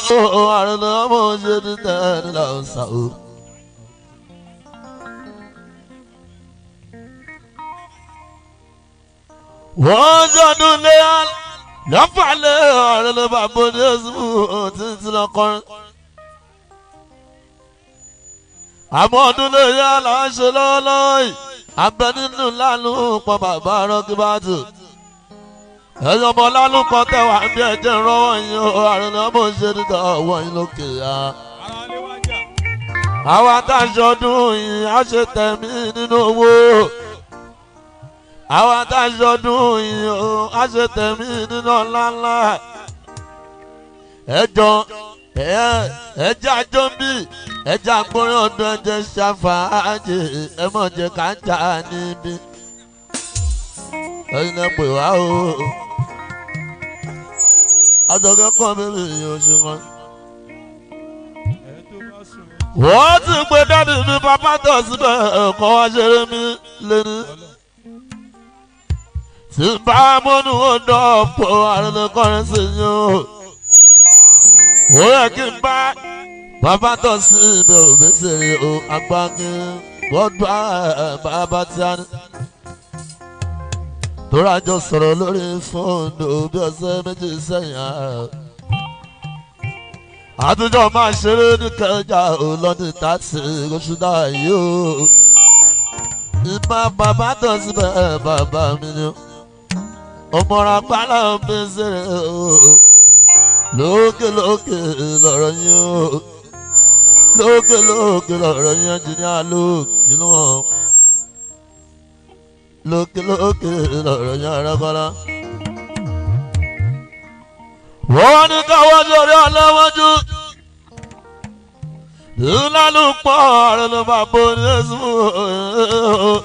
àrùn ọmọ ṣe ní tẹ́lẹ̀ lọ́sàn o. wọ́n ṣọdún lé lọ́fàlẹ́ àrùn ló bá bọ́ ní oṣù títí lọ́kọ́rin. àmọ́ ọdún lè yá là ń ṣe lọ́wọ́lọ́wọ́ yìí abẹ nínú lánàá pọ̀ bàbá rọ́kíbátù ẹ̀yin ọmọ lálùkọ tẹwà bí ẹ̀jẹ̀ rọwọ́ yín o àrùn ọmọ ṣe dídá ọwọ́ yín lókè ya. àwa tá a ṣọdún yìí á ṣe tẹ̀mí nínú owó. àwa tá a ṣọdún yìí o á ṣe tẹ̀mí nínú ọ̀làǹlà. ẹjọ ẹjẹ àjọ ń bì ẹjẹ àgbọ̀nrín ọdún ẹjẹ ṣàfàájì ẹ mọ̀ jẹ́ ká jà níbí. ẹyin náà pè wá o àjọkẹ́ kọ́ bẹ́ẹ̀ yóò ṣe wọn. wọ́n ti gbé dáàdì mi bàbá tó síbẹ̀ ẹ̀kọ́ wá ṣeré mi lẹ́nu. tí n bá mọ́nú ọ̀dọ́ ọ̀pọ̀ àrùnkọ́rin sí yín o. ó yẹ kí n bá bàbá tó síbẹ̀ òbẹ́sẹ̀rẹ̀ o agbákin gbọ́dọ̀ bàbá tí a ní tóra jọ sọ̀rọ̀ lórí fóònù bí ọ̀sẹ̀ méjì sẹ́yìn. àtúnjọ máa ṣeré ní kẹjà ọlọ́dún tàṣí oṣù náà yìí o. ìmọ̀ bàbá tó síbẹ̀ bàbá mi ni ọmọọ̀rọ̀ apálá mi ṣeré o. lókè lókè lọ̀rọ̀ yín o. lókè lókè lọ̀rọ̀ yín ẹnjìníà lókè lọ́wọ́ lókè lókè lọ̀rọ̀ yẹn arákọ́lá. wọ́n ní káwọ́ sórí ọlọ́wọ́jú. ìlànà pọ̀ ọ̀rọ̀ ló máa bọ́ ní ẹ̀sùn.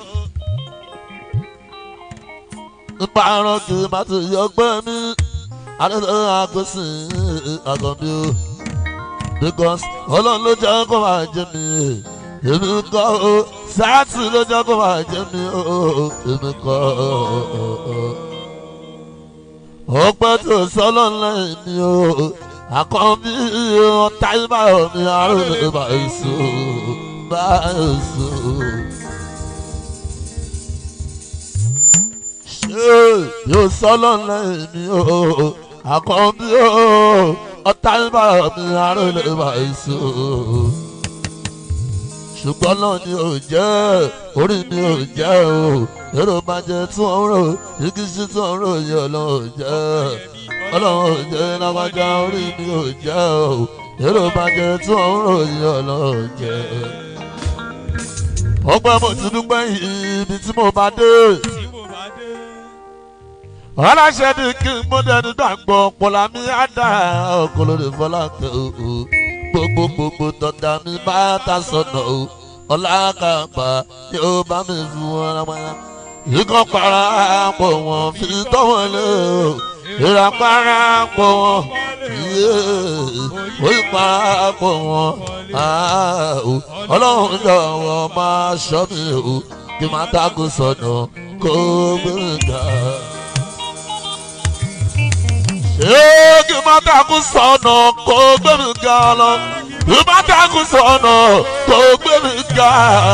nípa àrùn kì í má ti yọ ọgbẹ́ mi. adúlọ́ àgbẹ̀sìn àkànbí o. because ọlọ́run ló jẹ́ kó máa jẹ mi. èmi kọ́ o sáàtì ló jẹ́ kó máa jẹ́ mi ó èmi kọ́ ọpẹ́ tó sọ́lọ́ lẹ́yìn mi ó àkànbí ọ̀tá ìbá mi àrùn ìbá èso bá èso. ṣé yóò sọ́lọ́ lẹ́yìn mi ó àkànbí ọ̀tá ìbá mi àrùn ìbá èso ṣùgbọ́n náà ni ò jẹ́ orí mi ò jẹ́ o èrò máa jẹ tí wọ́n ń rò ìkíṣí tí wọ́n ń rò yẹ ọlọ́run ò jẹ́ ọlọ́run ò jẹ́ lágbájá orí mi ò jẹ́ o èrò máa jẹ tí wọ́n ń rò yẹ ọlọ́run ò jẹ́. ọgbẹ́ mo ti dúpẹ́ ibi tí mo bá dé. ọlọ́ṣẹ́ ni kí n mú dẹni gbàgbọ́ pọ̀lá mi á dà ọkọ̀ lórí fọlákẹ́ o gbogbo gbogbo tọ́da mi bá ta sọ̀nà o ọ̀làkàgbà yóò bá mi fún wọn lápáyà. ikọ̀ parapọ̀ wọn fi tọ́wọ́ lé o ìrà parapọ̀ wọn ó parapọ̀ wọn ọlọ́run jọ̀wọ́ máa ṣọ́ mi o kí n má tako sọ̀nà kó gbé ga ṣé kí n má takú sọ̀nà kó gbé mi ga lọ kí n má takú sọ̀nà kó gbé mi ga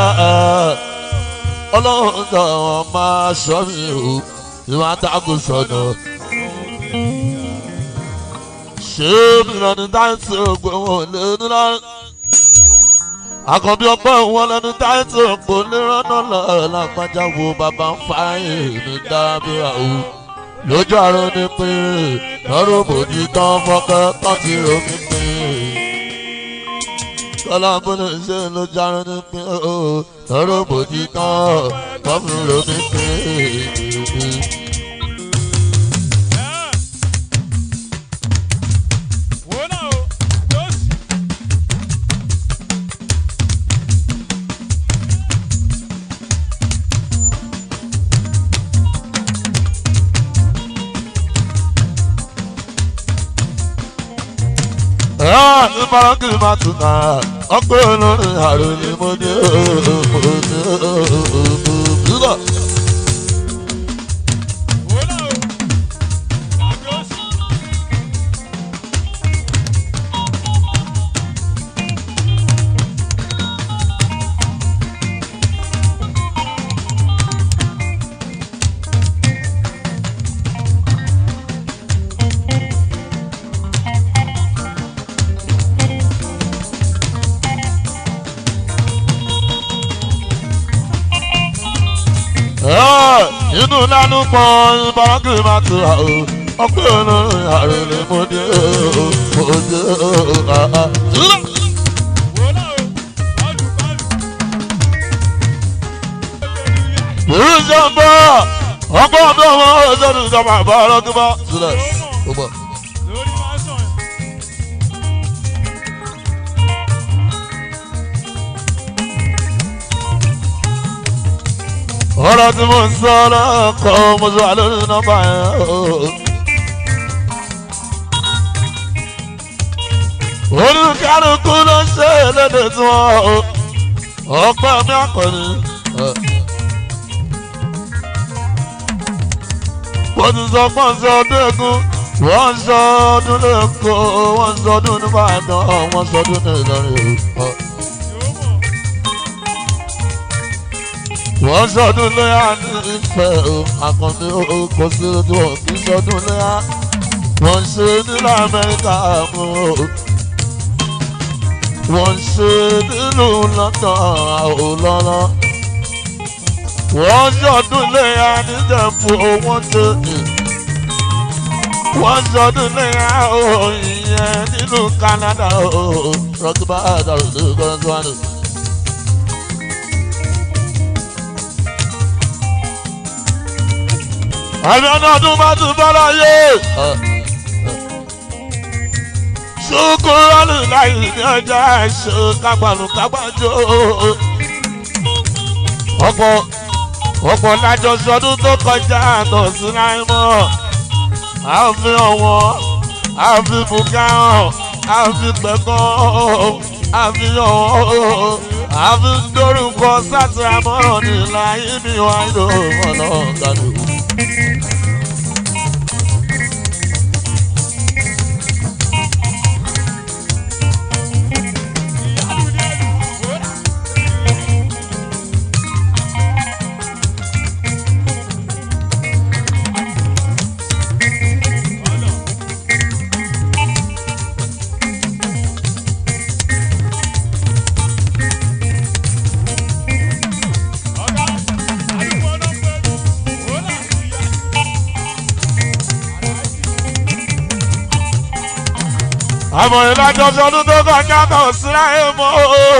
ọlọ́run náà máa ṣọ́ mi o kí n má takú sọ̀nà. ṣé mi lọ ní táìsì ògbó wọn lé nílá àkànbí ọgbọ́n wọn lẹnu táìsì ògbó nírànà lọ́ọ́ lágbájá wo bàbá ń fa èmi dábìá o lójú àrùn ni pé lọ́rùn bòjì tán fọ́kẹ́ tán ti romi pé kọ́lá bọ́lá ṣe lójú àrùn ni pé lọ́rùn bòjì tán tán fi romi pé. ní bárakì máa tún náà ọpẹ́ olórin àrùn ni mo ní òògùn. inú lánú pọ̀ ìbárakì máa tu à o ọpẹ́ olórin àrèlè mo dé o mo dé o àá. ìjọba ọgbọ́n ọdún ọmọ ọjọ́ ìjọba àbá ọlọ́dún bá sílẹ̀ ó bọ̀. ọ̀rọ̀ tí mo ń sọ lọ́kọ̀ mo sọ wà lórí nọ́mbà yẹn o. olùkálukú ló ń ṣe lédè tí wọ́n o. ọ̀pẹ́ mi àkọ́ni. wọ́n ti sọ pọ́n sọ ọdún egun wọ́n sọ ọdún lẹ́kọ̀ọ́ wọ́n sọ ọdún nìbàdàn wọ́n sọ ọdún nìlọrin o. wọ́n sọdún lóyà ní ìfẹ́ o àkànní o kò sí ojú ọ̀ kí sọdún lóyà wọ́n ṣe nílẹ̀ amẹ́ríkà mú o wọ́n ṣe nílùú london àwòlọ́lọ́ wọ́n sọdún lóyà níjẹ̀bú wọ́n ṣe wọ́n sọdún lóyà o ìyẹn nílùú canada o rọ́kìbá àdàrú ní kọ́ńtúwánì. àmì ọ̀nà ọdún bá tún bọ́ láyé. ṣùkúrọ́lù láyé ní ọjà ẹ̀ṣọ́ kágbàlù kágbàjọ. ọ̀pọ̀ ọ̀pọ̀ lájọ sọdún tó kọjá àtọ̀ sí láì mọ́. a fi ọ̀wọ́ a fi bùkà hàn a fi pẹ̀kọ́ a fi ọ̀wọ́ a fi dórúkọ sátìrámọ́ ní láyé mi wáyé lọ́wọ́ náà kálukú. àmọ̀ ìlàjọ sọdún tó kọjá tó síra ẹ̀ mọ́.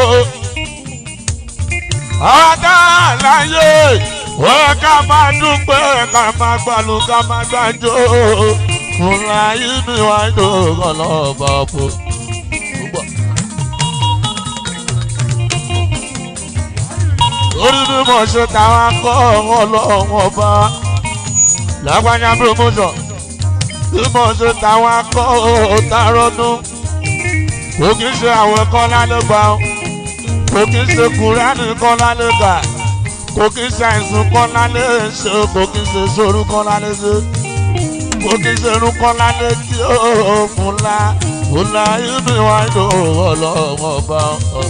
ọ̀dà láyé wọ́n ká máa dúpẹ́ ká máa gbàlù ká máa gbàjọ́. fúnra yìí mi wá ní ọgọ́ lọ́ọ̀bà fún. orí bí mo ṣe táwọn akọ́ ọlọ́run ọba lágbájá promotion bí mo ṣe táwọn akọ́ òtárọ́dún kò kí ń ṣe àwọn ẹ̀kọ́ lálẹ́ gbà ó kò kí ń ṣe kúránì kọ́ lálẹ́ gbà kò kí ń ṣe àìsàn kọ́ lálẹ́ ṣe kò kí ń ṣe sórí kọ́ lálẹ́ ṣe kò kí ń ṣe irun kọ́ lálẹ́ tí ó fún la fún la ibi wá ìlú ọlọ́wọ́ bá ọ.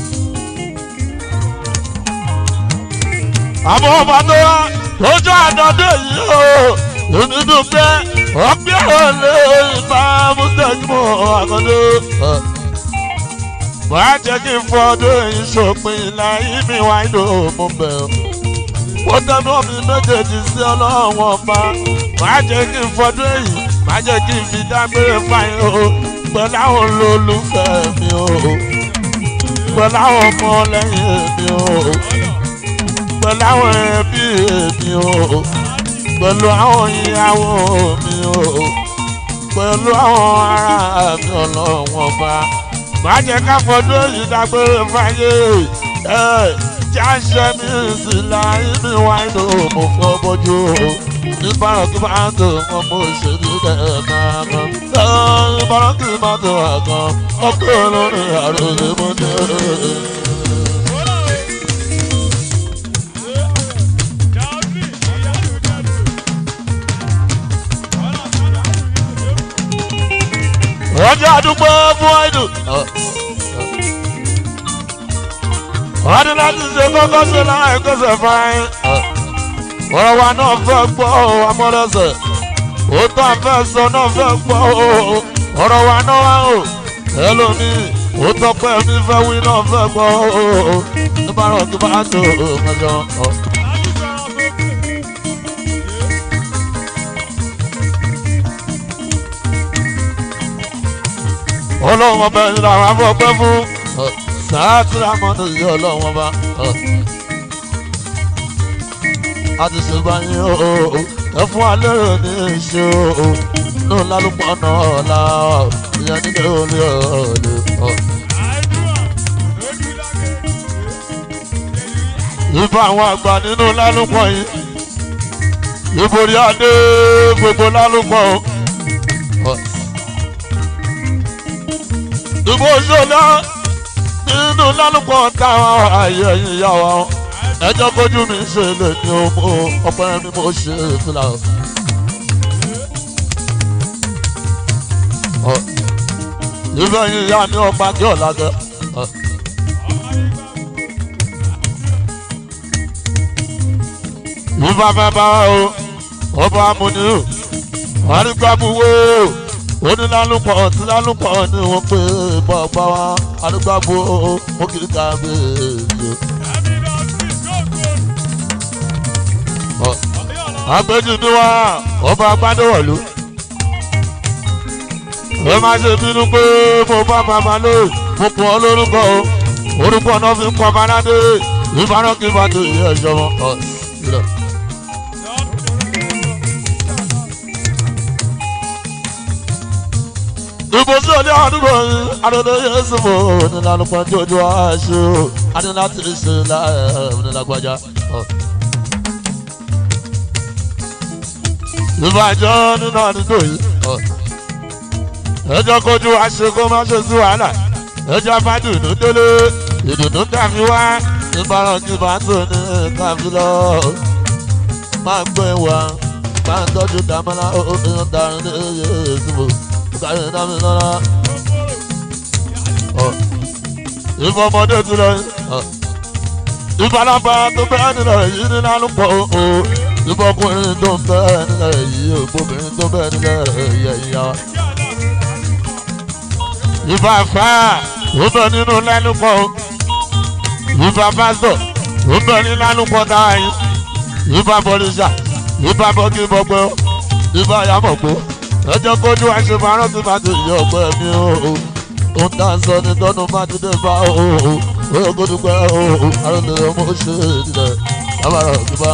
àmọ́ ọba tó wá lójú àdọ́dé yìí o onídùú pé ọgbẹ́ òlé ìbá mùsùlùmí àkọ́dé. wàá jẹ́ kí n fọdún èyí ṣòpin láyé mi wá ìlú mo bẹ̀ ọ́. mo tẹnu mi méjèèjì sí ọlọ́run ọba. wàá jẹ́ kí n fọdún èyí má jẹ́ kí n fi dágbére fáyín o. pẹ̀lú àwọn olólùfẹ́ mi o. pẹ̀lú àwọn ọmọ lẹ́yìn mi o. pẹ̀lú àwọn ẹbí mi o pẹ̀lú àwọn ìyàwó mi o pẹ̀lú àwọn ará mi ọlọ́run ọba má jẹ́ ká fọdún èyí dágbére fáyé ẹ jáṣẹ́ mi sì láyé mi wá inú mo fọ́ bójú o ìbára kí máa tó wọn mo ṣe ní kẹ́ẹ̀kan kan ìbára kí máa tó àkàn ọkọ̀ olórin àròlé mo dé. ọjọ́ àdúgbò fún àìdù. ọdún láti ṣe kọ́kọ́ ṣe láì kọ́sẹ̀ fáyín. ọ̀rọ̀ wa náà fẹ́ gbọ́ amọ́lọ́sẹ̀. òótọ́ àfẹ́ sọ náà fẹ́ gbọ́ ọ̀rọ̀ wa náà wá o. ẹlòmíì òótọ́ pẹ́ mi fẹ́ wí náà fẹ́ gbọ́ nígbà rọ̀ kí bá tó ọjọ́. ọlọ́run ọba ẹni làwọn afọ́pẹ́ fún sàátìrámọ́nù yìí ọlọ́run ọba. a ti ṣe báyìí o ẹ fún alẹ́ rẹ̀ ní ìṣe o ní lálùpọ̀ náà la ìyẹn nílé olè ọ̀lẹ́. ìbá àwọn àgbà nínú lálùpọ̀ yìí ìborí adé gbogbo lálùpọ̀ o. ìbò ṣọlá nínú lálùpọ̀ táwọn ààyè ẹ̀yìn ìyá wa ẹjọ́ kojú mi ṣe lè ní ọmọ ọpẹ́ mi mo ṣe fìlà. ìfẹ́ yìí yá ní ọgbà kí ọ̀la gẹ. ìfẹ́ fẹ́ bá o ọba amúni o àrígbàmúwò onílálùpọ̀ tí lálùpọ̀ ni wọ́n pè bọ́ọ̀bá wa àrígbàmú ó kì í ká bèèrè. àgbẹ̀jù ni wá ọba agbádọ́wọ̀lú ẹ má ṣe bínú pé mo bá bàbá lé mo pọ̀ ọ́ lórúkọ o orúkọ náà fi ń pọ̀ bánádé ìbára kí n bá tó yẹ ẹ̀ṣọ́ wọn. ìbò sí ọdẹ àdúgbò yìí adúlé yéésù mò ní lálùpọ̀ tí ojú àṣù adúlá ti ṣe láàrín onílágbájá. ìbàjọ́ nínú àdúgbò yìí ẹjọ́ kojú àṣekó má ṣe sí wàhálà ẹjọ́ fàdùnú délé ìdùnnú dàbí wá ìbára kí bá tó ní káfí lọ máa gbé wa máa tọ́jú dàmọ́lá òun darí ní yéésù kárí dámi lọ́la ìfọmọdé tún lọ ìbalaba tó bẹ́ẹ̀ nílẹ̀ yìí ní lálùpọ̀ o ìbọkùnrin tó ń bẹ́ẹ̀ nílẹ̀ yìí ògbóbìnrin tó bẹ́ẹ̀ nílẹ̀ yẹ̀ yá ìbá fà ó bẹ nínú lálùpọ̀ ìbá pásítọ̀ ó bẹ ní lálùpọ̀ táwa yìí ìbá bọ́lísà ìbá bọ́gí bọ́gbẹ́ ìbá yàmọ̀gbó ẹjọ́ kójú àṣefarán tí bá ti yọ ọgbẹ́ mi o ó ń tàn sọ ní tọ́nu bá ti dé bá o ó yẹ kó dúpẹ́ o àrùn ọmọ ṣe ìdílé lábàárọ̀ tí bá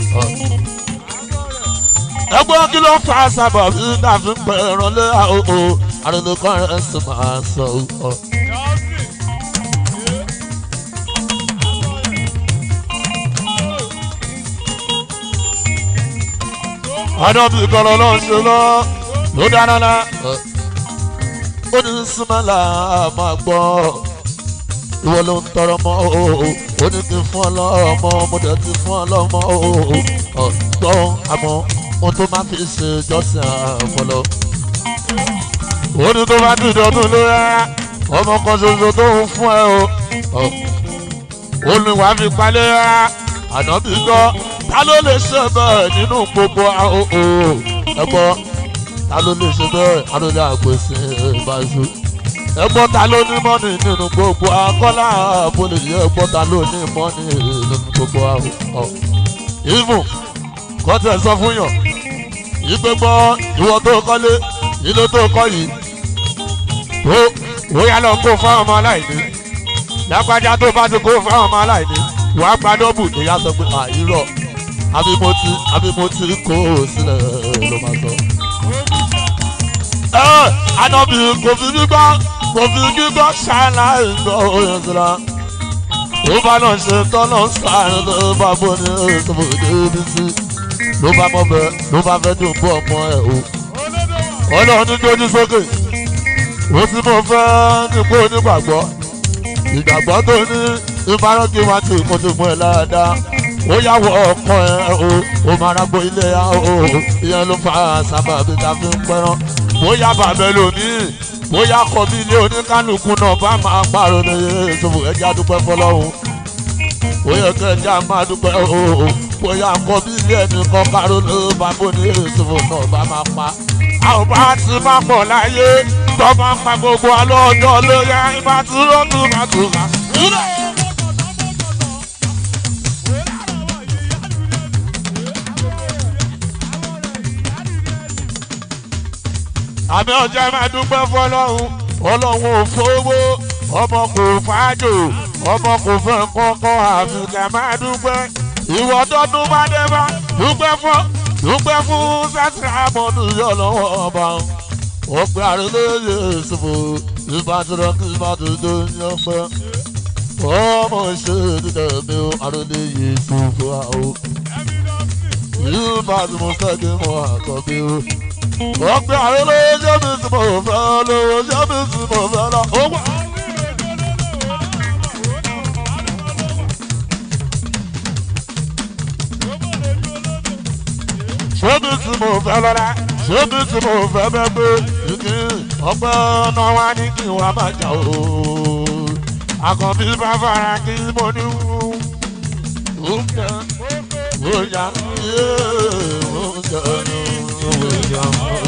ẹgbẹ́ kí ló fà á sábà bí dàbí pẹ̀ ìrànlẹ́ àhóhó àrùn kan rẹ̀ sì máa sọ ọ́. àdọ́bí kọ́lọ́ ló ń ṣe lọ ló dáná lá. ó ní símẹ́là máa gbọ́ ìwọ ló ń tọrọ mọ́ o ó ní kí n fún ọ lọ́mọ mo dẹ̀ ti fún ọ lọ́mọ o gbọ́ àmọ́ ohun tó máa fi ṣe jọ́sìn àfọlọ́. ó ní tó bá dìde ọdún ló yá ọmọ kan ṣoṣo tó ń fún ẹ o. ó ní wàá fi palẹ̀ yá ànábì gbọ́ ta ló lè ṣe bẹ́ẹ̀ nínú gbogbo àhóhó ẹ gbọ́ ta ló lè ṣe bẹ́ẹ̀ arúgbó àgbèsè ìbáṣu ẹ gbọ́ ta ló ní mọ́nì nínú gbogbo akọ́lá àbólè yẹ ẹ gbọ́ ta ló ní mọ́nì nínú gbogbo àhóhó. ìfún kọ́tẹ̀ sọ fún yàn ìgbé gbọ́ ìwọ tó kọ́lé ilé tó kọ́ yìí tó ó yá lọ kó fáwọn ọmọ aláìní lápájá tó bá ti kó fáwọn ọmọ aláìní wàá gba dọ́bù ìyá sọ pé àìrọ̀ àbí mo ti àbí mo ti kó o sílẹ̀ ló máa sọ. ẹ ànábì kò fi gbígbọ́ kò fi gbígbọ́ ṣáná ìgbọ́ oyè síra ó bá náà ṣe tọ́nà sáré ló bá bọ́ ní ìṣòwò débi sí ló bá mọ́ bẹ́ẹ̀ ló bá fẹ́ dùn bọ́ ọmọ ẹ̀ o. ọlọ́run ní gbójú sókè ó sì mọ̀ fẹ́ nípò onígbàgbọ́ ìgbàgbọ́ tó ní ìbáraẹni wá tí kò tó mú ẹ dáadáa ó yà wọ ọkọ ẹ o ó máa rágbó ilé ya o ìyẹn ló fa sábà bí ta fi ń pẹ́ràn bóyá bàbá lónìí bóyá kọ bí ilé oníkálukú náà bá máa pààrọ̀ ní ìṣòwò ẹja dúpẹ́ fọlọ́hún bóyá kẹjá máa dúpẹ́ o bóyá kọ bí ilé ẹnìkan pààrọ̀ ní bàbá ní ìṣòwò náà bá máa pa àwọn bá ti máa pọ̀ láyé tó máa pa gbogbo alọ́ ọjọ́ lórí àyíká tí ó tún máa tún máa. àmì ọjà máa dúpẹ́ fọlọ́hún ọlọ́run ò fowó ọmọ kò fàájò ọmọ kò fẹ́ kọ́kọ́ àfikà máa dúpẹ́ ìwọ tọdún bá dé bá dúpẹ́ fún dúpẹ́ fún sátìrà àmọ́nù yọ lọ́wọ́ ọba ọgbẹ́ àrẹ́lẹ́yẹ ìṣòfò ìbátúrọ̀ kí ìbátúrọ̀ ní ọgbẹ́ ọmọ ṣe dídẹ̀ mi ò àrẹ́lẹ́yẹ ìṣòfò àwọn ìbátúrọ̀ fẹ́ kí mo àkọ́bí o ọgbẹ́ àrẹ́lẹ́yẹ ṣé mi sì mọ̀ fẹ́ lọ́wọ́ ṣé mi sì mọ̀ fẹ́ lọ́wọ́. ṣébi tí mo fẹ́ lọ́la ṣébi tí mo fẹ́ bẹ́ gbé igi ọgbẹ́ ọ̀nà wa ní kí wọ́n má jà o. àkànbí bá fara kí mo ní wú. oúnjẹ oúnjẹ yé oúnjẹ oúnjẹ.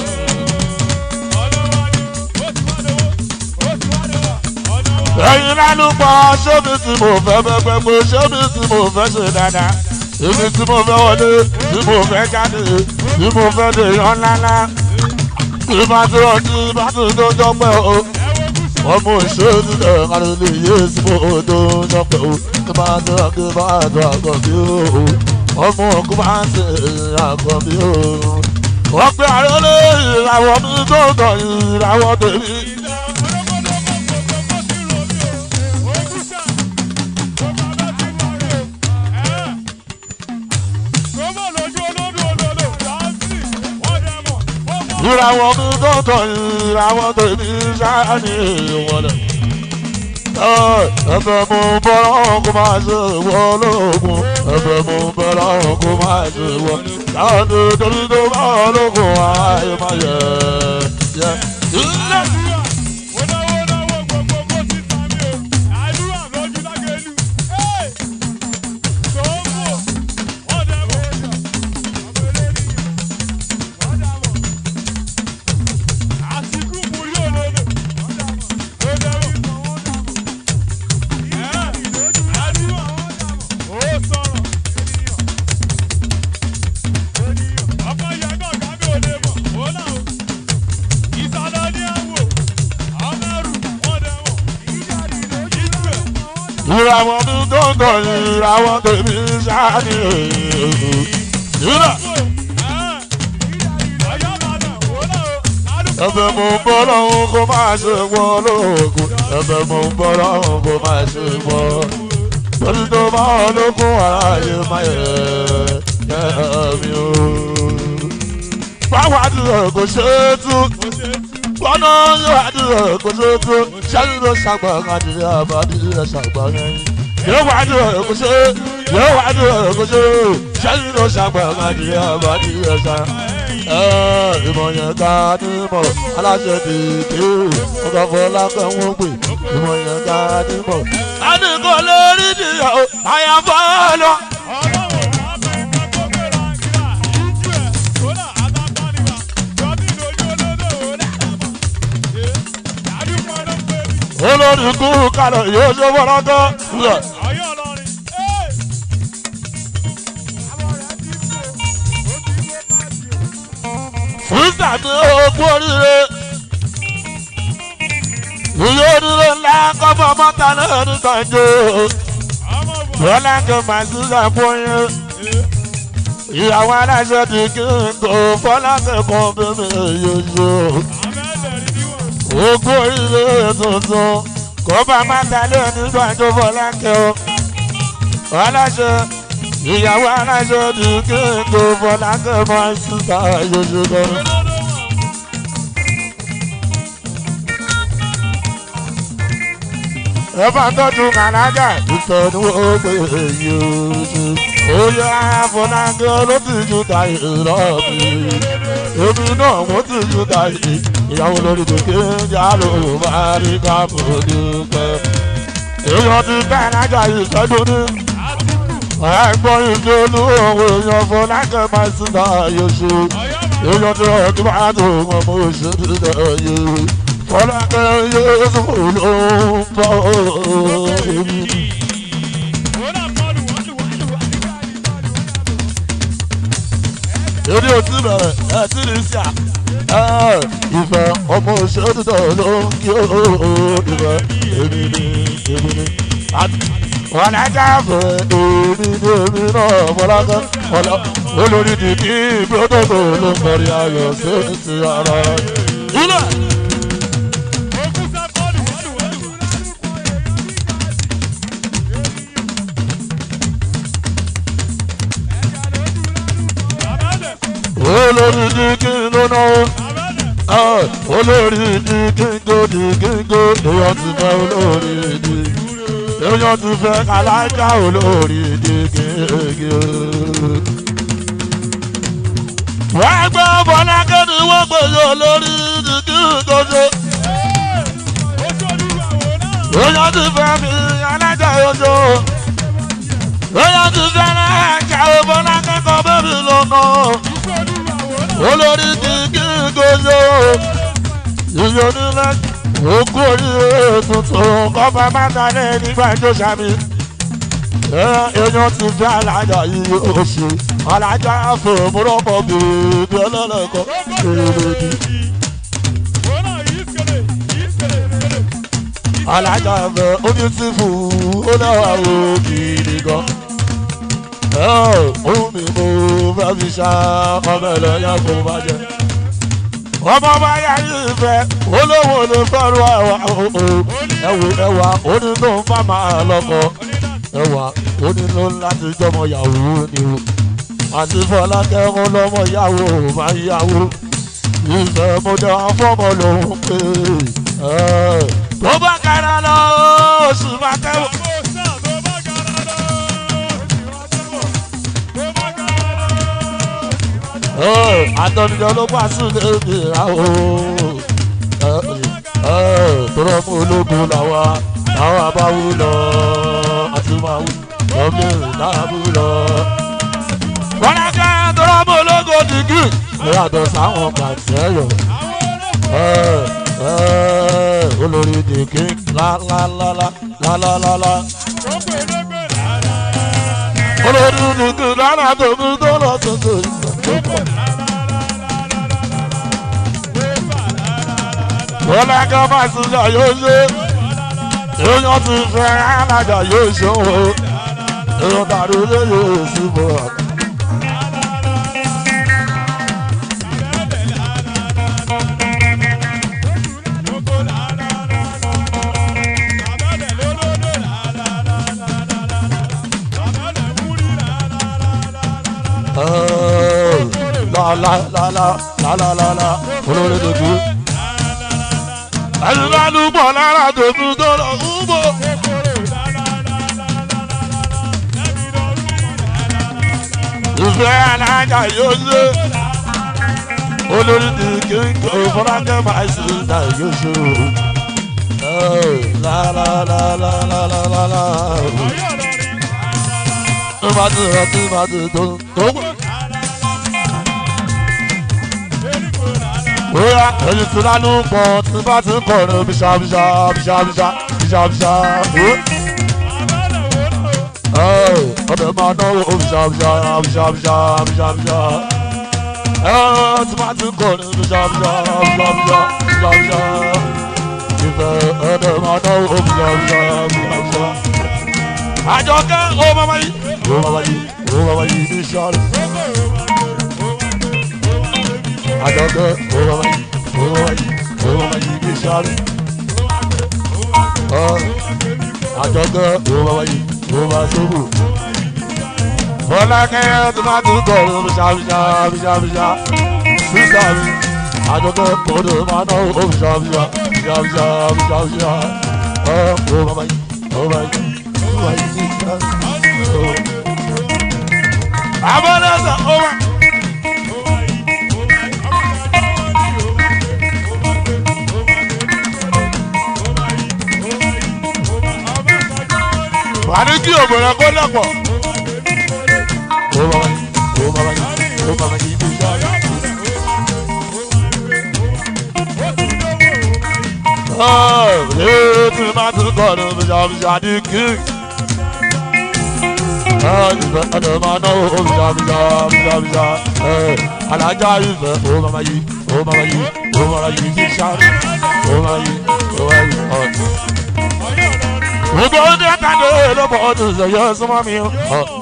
ẹ̀yin lálùpọ̀ ṣébi tí mo fẹ́ bẹ́ gbẹ́ gbé ṣébi tí mo fẹ́ ṣe dáadáa èmi tí mo fẹ́ wọlé tí mo fẹ́ jáde tí mo fẹ́ lè yan ńláńlá tí bá tó ọtí bá tó tó dọ́pẹ́ o ọmọ ìṣòro ẹ̀ kárí lè yé sí mo tó dọ́pẹ́ o tí bá tó ọtí bá tó àgọ́ bí o ọmọ òkú bá ń ṣe àgọ́ bí o wọ́n pe àrẹ́lẹ̀ ìràwọ̀ mi tó tọ̀ ìràwọ̀ tèmi. ìràwọ̀ mi tọ̀tọ̀ ìràwọ̀ tèmi sáni ìwọlẹ̀. ẹ̀bẹ̀ mo bọ́rọ̀ kó máa ṣe ìwọ lóògùn ẹ̀bẹ̀ mo bọ́rọ̀ kó máa ṣe ìwọ. láti torí tó bá ológun ayé máa yẹ yẹ. ìràwọ̀ mi tó ń tọ̀ ìràwọ̀ tèmi sáni ìrà. ẹ̀bẹ̀ mo ń bọ́ lọ́hún kó máa ṣe wọ́n lóògùn ẹ̀bẹ̀ mo ń bọ́ lọ́hún kó máa ṣe wọ́n. torí tó bá wọn lókun aráyé máa yẹ yẹ mi o. báwa dúró kò ṣe é tú gbọ́nà yóò àdúrà kòsókò sẹ́yìn ló ṣàgbà àdìrẹ́ àbádìrẹ́ ṣàgbà yẹn. yóò wá àdúrà kòsó yóò wá àdúrà kòsó sẹ́yìn ló ṣàgbà àdìrẹ́ àbádìrẹ́ ṣà. ìmọ̀ yẹn ká ní mọ̀ aláṣẹ dìde ọkọ̀ fọlákẹ́ wọ́n pè ìmọ̀ yẹn ká ní mọ̀. a ní kò lè rí nìyàwó àyàfọ́ lọ. olórí kú kalẹ̀ yóò ṣe wọ́lọ́gọ́. fúnṣà ní ogún oríire ìyá onílé ńlá kọ́fọ́ mọ́ta náà ní gbàǹjo lọ́lá kí màá sí sàpọ̀yìn ìyàwó aláṣẹ ti kí n kò fọlá kẹ́kọ̀ọ́ bí mi yóò ṣe ogún oríire tuntun kó bá má dalẹ̀ nígbà tó fọlá kẹ́ o. aláṣẹ ìyàwó aláṣẹ ní kí n tó fọlá kẹ́ máa ń síta yóò lọ́rùn. ẹ bá tọ́jú kànájà ìsọ̀nù ògbé yìí ó yẹ àfọlákẹ́ ló ti ju tàyè lọ́ọ̀bì èmi náà mo ti ju tàyè ìyàwó lórí kékeré jà ló máa rí káàbò dúpẹ́. èèyàn ti bẹ́ẹ̀ lájà ìṣẹ́jú ní. ẹ̀gbọ́n ìjọ olúwo èèyàn fọlákẹ́ máa sì náà yóò ṣe. èèyàn ti rọ̀ kí máa tó wọn mo ṣe dídẹ̀ yìí. fọlákẹ́ yóò sùn ló ń bọ̀ èmi. èdè òtí bẹ̀rẹ̀ ẹ̀ tí ní sí à. ìfẹ́ ọmọ òṣèlú tó ló ń kí ó ìfẹ́ èmi ni èmi ni. wọn á jáfẹ́ èmi ni èmi náà fọlákẹ́ ọlọ olórí dìdí ìgbódòdó ló ń kọrin ayọ̀ sí ti ara. ilé. olórí dìgí ló náwó olórí dìgí gòdì gígó èèyàn ti fẹ́ olórí dìgí èèyàn ti fẹ́ alájà olórí dìgí gígí. wọ́n gbọ́ bọ́lá kéde wọ́n gbèsè olórí dìgí gòdì. èèyàn ti fẹ́ mi alájà ojo. èèyàn ti fẹ́ alájà bọ́lá kẹ́kọ̀ọ́ bẹ́ẹ̀ mi lọ́nà olórí kìkì gòzò yíyọ nílẹ̀ òkú oríire tuntun kọ́fà mátàlẹ́ nígbà tó sàmì èèyàn ti fi alájà yìí oṣù alájà fòmùrọ́pọ̀ bèbè ọlọ́lọ́kọ̀ èrèdì. alájà fẹ omi ti fù ó náà wò gidi gan ohun mi mo fẹ́ fi ṣá ọmọ ẹlẹ́yà kò bá jẹ. ọmọ bá yà yìí fẹ́ olówó ló fẹ́rù ẹwà ẹwù ẹwà oní tó ń fà máa lọ́kọ ẹwà oní ló láti jọmọ yàwó ni o àti fọlákẹ́ ń lọ́mọ yàwó máa yàwó ìfẹ́ mo dẹ̀ wá fọ́mọ lòún pé tó bá kára lọ oṣù máa tẹ́wọ̀. àtọ́nijọ́ ló pa sílẹ̀ ìyàwó tọrọ mú ológun làwa làwa abáwú lọ àti máa wú lọ́mí ìdáàbò lọ. kọ́lákẹ́ tọrọ mú ológun dìgì ìyàtọ̀ sáwọn pàṣẹyọ olórí dìgì lálálálá olórí dìgì lálá tóbi tó lọ tuntun bọ́lá kan máa tún jà yóò ṣe èèyàn ti fẹ́ alájà yóò ṣe o èèyàn tàbí ilé yóò sí bọ́. la la la la la la la la olórí dòdò. ẹ̀yin bá lù pọ̀ lára dòdò tó lọ fúnbọ̀. ìfẹ́ alájà yóò ṣe olórí di kíkọ́ fọlákẹ́ máa ṣe ìdá yóò ṣe o. la la la la la la la la. tó bá ti rẹ̀ tó bá ti tó tó wọ̀. Oya ẹyin tí lánú pọ̀ tí bá ti ń kọrin bíṣà bíṣà bíṣà bíṣà bíṣà bíṣà. Ọbẹ̀ máa náwó bíṣà bíṣà bíṣà bíṣà bíṣà bíṣà. Tí bá ti ń kọrin bíṣà bíṣà bíṣà bíṣà bíṣà bíṣà. Ìfẹ́ ọbẹ̀ máa náwó bíṣà bíṣà bíṣà bíṣà. Àjọkẹ́ ó máa yí ó máa yí ó máa yí bíṣà rẹ̀ àjọ̀dọ̀ òwò wáyé òwò wáyé òwò wáyé ibi sáré. àjọ̀dọ̀ òwò wáyé òwò wá sóbò. fọlákẹ́ tó máa tún kọ̀ ọ́ bíṣàbíṣà bíṣàbíṣà sísá mi. àjọ̀dọ̀ kòdò máa ná owó bíṣàbíṣà bíṣàbíṣà bíṣàbíṣà. òwò wáyé òwò wáyé òwò wáyé ibi sáré. àbọ̀dọ̀sọ̀ ó wà. wà ní kí òbòrò kó lọ́pọ̀. ó bá wáyé ó bá wáyé ó bá wáyé ibi iṣẹ́ rẹ̀. Léèdì máa tún kọ̀ ní bíṣàbíṣà ní kí. ìfẹ́ ọ̀dọ̀ máa ná owó bíjà bíjà bíjà bíjà alájà ìfẹ́ ó máa yí ó máa yí ó máa yí sí sáré ó máa yí ó máa yí ọ̀tún. gbogbo ọdún ẹ̀ka ló lọ́pọ̀ ọdún ìṣẹ̀yẹ súnmọ́ mi o.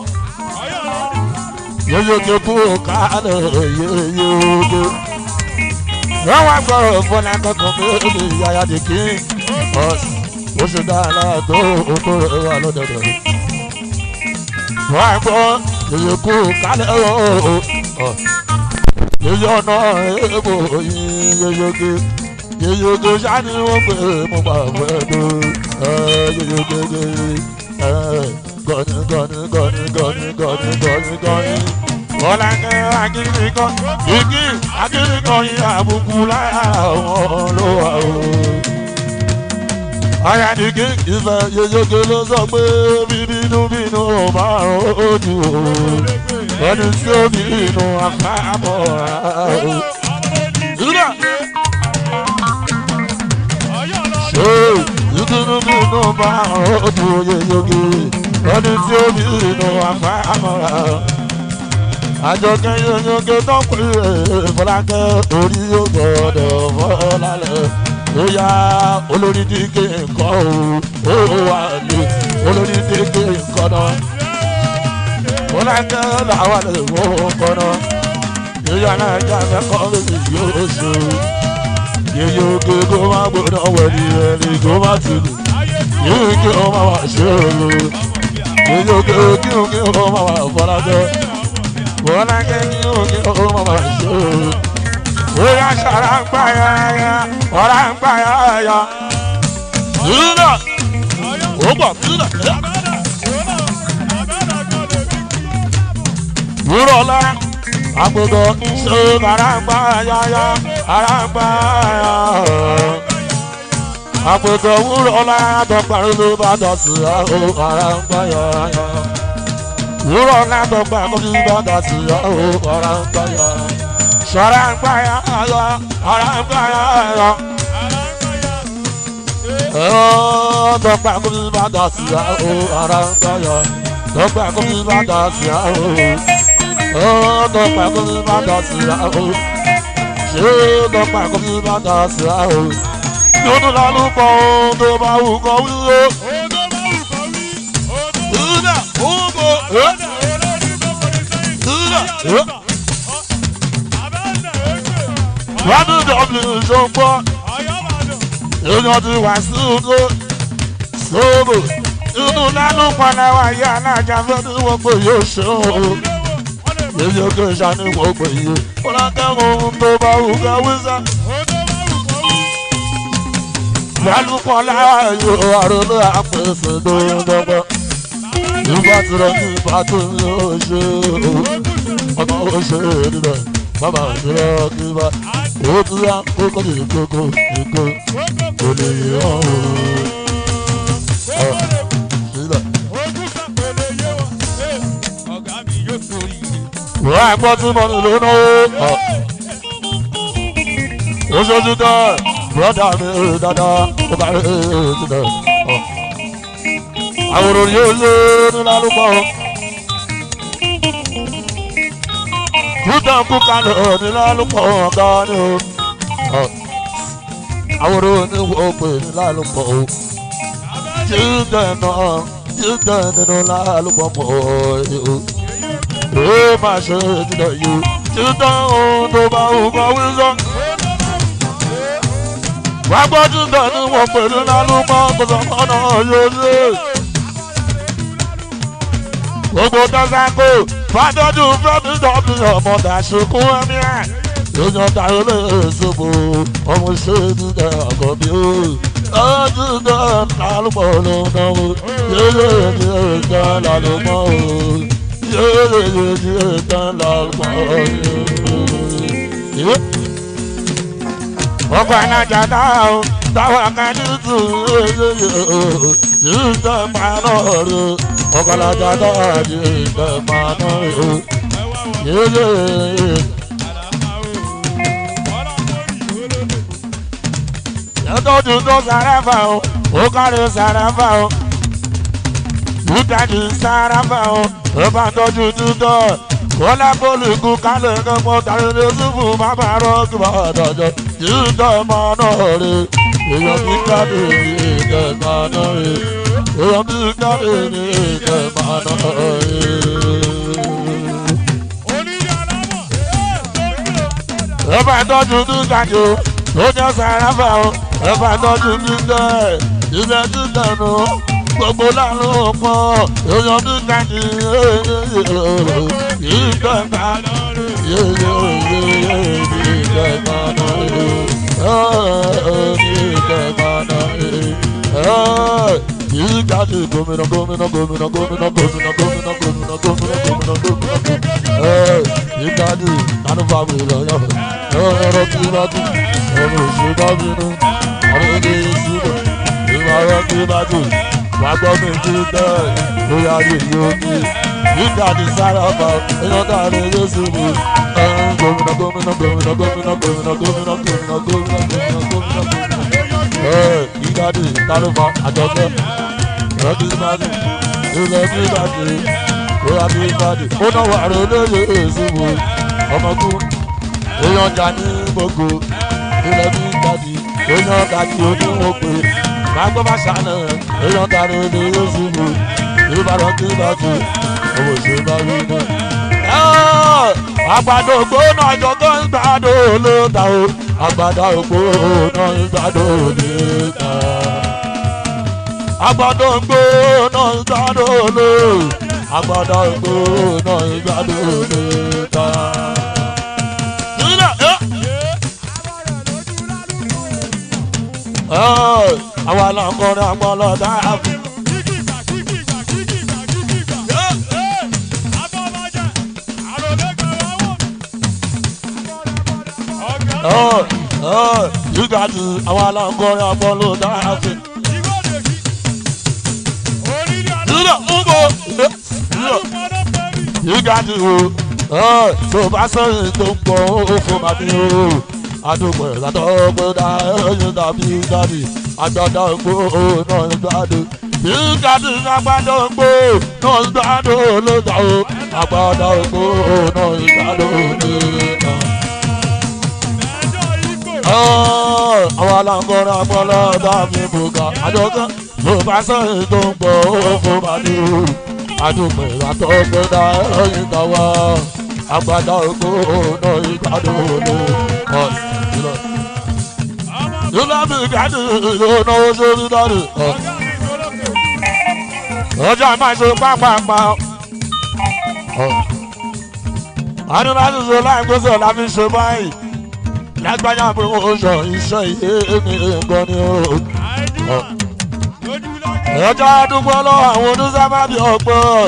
yóyó tó kú kálẹ̀ yóyó tó. wọ́n wá gbọ́rọ̀ fọ́nà kankan bẹ́ẹ̀ ni yàyà dì kí ọ̀sìn ó ṣe dáadáa tó oko rẹ̀ wà lọ́dọ̀dọ̀. wọ́n á gbọ́ yóyó kú kálẹ̀ ọ̀ọ́ yóyó ọ̀nà èèbò yín yóyó ké yóyó ké sani wọ́n pè é mo bá fẹ́ tó yóyó ké ké gọ́ni gọ́ni gọ́ni gọ́ni gọ́ni gọ́ni gọ́ni. Bọ́lá kẹ́ akíní kan igi akíní kan yín àbùkù láyà wọn ló wà o. Ayádigé ìfẹ́ yeyege ló sọ pé bíbínú bínú máa ń ojú o. Ẹni tí ó bínú àfàmọ́ o. Ìdúrà ṣé ìdúró bínú máa ń ojú yeyege. Ẹni tí ó bínú àfàmọ́ o àjọkẹ́ yọ̀yọ̀kẹ́ tó pè é fọlákẹ́ orí yóò gbọ́dọ̀ fọlálẹ̀ ó yá olórí dígé nǹkan o ó wà ní olórí dígé nǹkan náà fọlákẹ́ làwọn lè wọ́ nǹkan náà yíyá náà já mẹ́kọ́ méjì yóò ṣe yíyọ̀kẹ́ kó má gbọ́dọ̀ wẹ̀lì ẹ̀lì kó má tìlù yíyọ̀kẹ́ ó má wà ṣe é yíyọ̀kẹ́ kí ó má wà fọlákẹ́ bọ́lá kẹ́kí òkè ọmọ máa ṣe o. Bóyá ṣara ń gbà yá yá, ọ̀rá ń gbà yá yá. Sílẹ̀, ó gbọ̀ sílẹ̀. Wúrọ̀ lá, agbègbè ṣe ara ń gbà yá yá, ara ń gbà yá. Agbègbè wúrọ̀ lá, dọ̀gbàrún ló bá dọ̀ sí àwọn ara ń gbà yá yá wúrọ̀ látọ̀gbà kó fi bàtà sí ọ̀hún ọ̀rá ń gbà yọ. ṣọ̀rá ń gbà yọ ọ̀rọ̀ ọ̀rá ń gbà yọ ọ̀rọ̀. dọ̀gbà kó fi bàtà sí ọ̀hún ọ̀rá ń gbà yọ. dọ̀gbà kó fi bàtà sí ọ̀hún. dọ̀gbà kó fi bàtà sí ọ̀hún. ṣé dọ̀gbà kó fi bàtà sí ọ̀hún. yóò lálù pọ̀ tó bá wù kọ́ wíwó. Una, uno, Wádùn dọ̀bìlì ṣọ́gbọ́. Èèyàn ti wà sí odò. Sóbò. Inú lánú padà wà yá alájà fẹ́ ní wọ́n pé yóò ṣe òun. Èyí òkè ṣàní wọ́n pè yé. Fọlákẹ́wọ̀n ohun tó bá wù ká wíṣà. Lálùpọ̀ láàyò àròlé àpèsè lóńdọ́gbọ́ nígbà tí lọ ní ìbá tó ń yóò ṣe ọmọ ó ṣe nílẹ̀ bàbá òṣèré kí bá owó tí wá kó kọ́ ní ìkókó ìkó kò lè yàn ó. sílẹ̀. wọ́n á gbọ́ tí mo ní ló náwó. ó ṣojú tán bùrọ̀dá mi dáadáa ó bá rí sílẹ̀ àwòrán yóò lé nílá lóko. Kúta kúka lọ nílá lóko ọ̀gá ni o. Àwòrán ni wọ́n pè nílá lóko. Jíjẹ náà jíjẹ nínú lálùpọ̀ mọ́ o. Ó máa ṣe jíjẹ yìí. Jíjẹ ohun tó bá wù kọ́ wí sọ. Wàá gbọ́ jíjẹ ni wọ́n pè nílá lóko kò sọ̀kọ́ náà yóò lé gbogbo dọ́sàkó fàdọ́dún fẹ́mi dọ́bí ọmọ dàṣekún ẹ̀mí ẹ̀ lóyún táyé lè ṣòfò ọmọ ṣéèdì dẹ ọkọ bí ó ọdún náà lálùpọ̀ ló ń náwó yéyé ní ètò lálùpọ̀ ó yéyé ní ètò lálùpọ̀ ó. ọkọ̀ alájà náà ó táwọn akadé tún yéyé yìí tẹ́ máa náà rí ọkọlọjà náà ní ìgbẹ́mọ̀nà o. Yéyé yàtọ̀jú tó sàrẹ́fà o, ó kárí sàrẹ́fà o. Bùkàdì sáráfà o, ó bá tọ́jú tútọ̀. Kọ́lá bólúkú kálẹ̀ kẹ́kọ̀ọ́ tàbí ní Yusufu bàbá rọ́ọ̀kì bá dọ̀jọ́. Tútọ̀ ọmọ náà rè, èèyàn bùkàdì ní ìkẹ̀kọ̀ náà rè. Èèyàn bùkàdì ní ìkẹ̀kọ̀ náà rè. Ẹ̀fà tọ́jú túkàdì o, ó jẹ́ sáráfà o, ẹ̀fà tọ́jú túkàdì, ìṣẹ́ túkàdì o gbogbo lánà pọ̀ èèyàn bí kájí ìgbẹ́ka ìgbàdì gómìnà gómìnà gómìnà gómìnà gómìnà gómìnà gómìnà gómìnà gómìnà gómìnà ìgbàdì nanúfà mi lọ́yọ̀ ẹ̀rọ kí bá dùn ẹ̀rọ òṣèlú bá bínú àwọn èdè ìṣúná ìmọ̀ kí bá dùn wàá gbọ́ mi kí bẹ́ẹ̀ bóyá rí yóò ní nígbà tí sára bá èèyàn tá a lè yé sí mi. gómìnà gómìnà gómìnà gómìnà gómìnà gómìnà gómìnà gómìnà gómìnà gómìnà gómìnà. nígbà tí tálùfà àjọpẹ́ ìrọ́jú ìbàdí ilẹ̀ bí ìbàdí bóyá bí ìbàdí ó náà wà rẹ̀ lóye èsì mi. ọmọkú èèyàn jà ní gbogbo ilẹ̀ bí ìbàdí èèyàn kàkí oníwòpè gbàgbọ́ bá ṣàlẹ̀ èèyàn tàrí ilé yóò ṣubú ìbàdàn kí bá tù owó ṣe bá rí náà. àgbàdo ògbóná àjọkọ́ ń gbàdo ló ta o àgbàdo ògbóná ń gbàdo ló ta. àgbàdo ògbóná ń gbàdo ló àgbàdo ògbóná ń gbàdo ló ta. àwa là ń kọrin àpọlọ dáàbò. yíga jù àwa là ń kọrin àpọlọ dáàbò. yíga ń bọ̀ yíga jù o tó bá sọ̀rọ̀ tó ń pọ̀ ó fún màmí o àdúgbò ìgbàdọ̀ gbọ́dá ẹ̀yìn tàbí gàdì àgbàdo ògbó náà ń gbádùn. Ìgbàdì àgbàdo ògbó náà ń gbádùn lójà o. Àgbàdo ògbó náà ń gbádùn lójà. Àwọn aláǹkọ́rọ̀ àpọ̀lọ́ dàbí bùkà. Àjọkẹ́ ló bá sọ̀rọ̀ tó ń pọ̀ ó fún bàdí o. Àdúgbò ìgbàdọ̀ gbọ́dá ẹ̀yìn tàwa. Àgbàdo ògbó náà ń gbádùn lójà yóò bí gàdí yóò náwó sórí dárí. ọjọ́ máa ṣe pápápá. adúláṣí ṣe láì gbèsè láfi ṣe báyìí. lágbájá pé ó sọ iṣẹ́ ìyé mi nǹkan ni ó. ọjọ́ àdúgbò lọ́wọ́ àwọn oníṣẹ́mábì ọ̀pọ̀.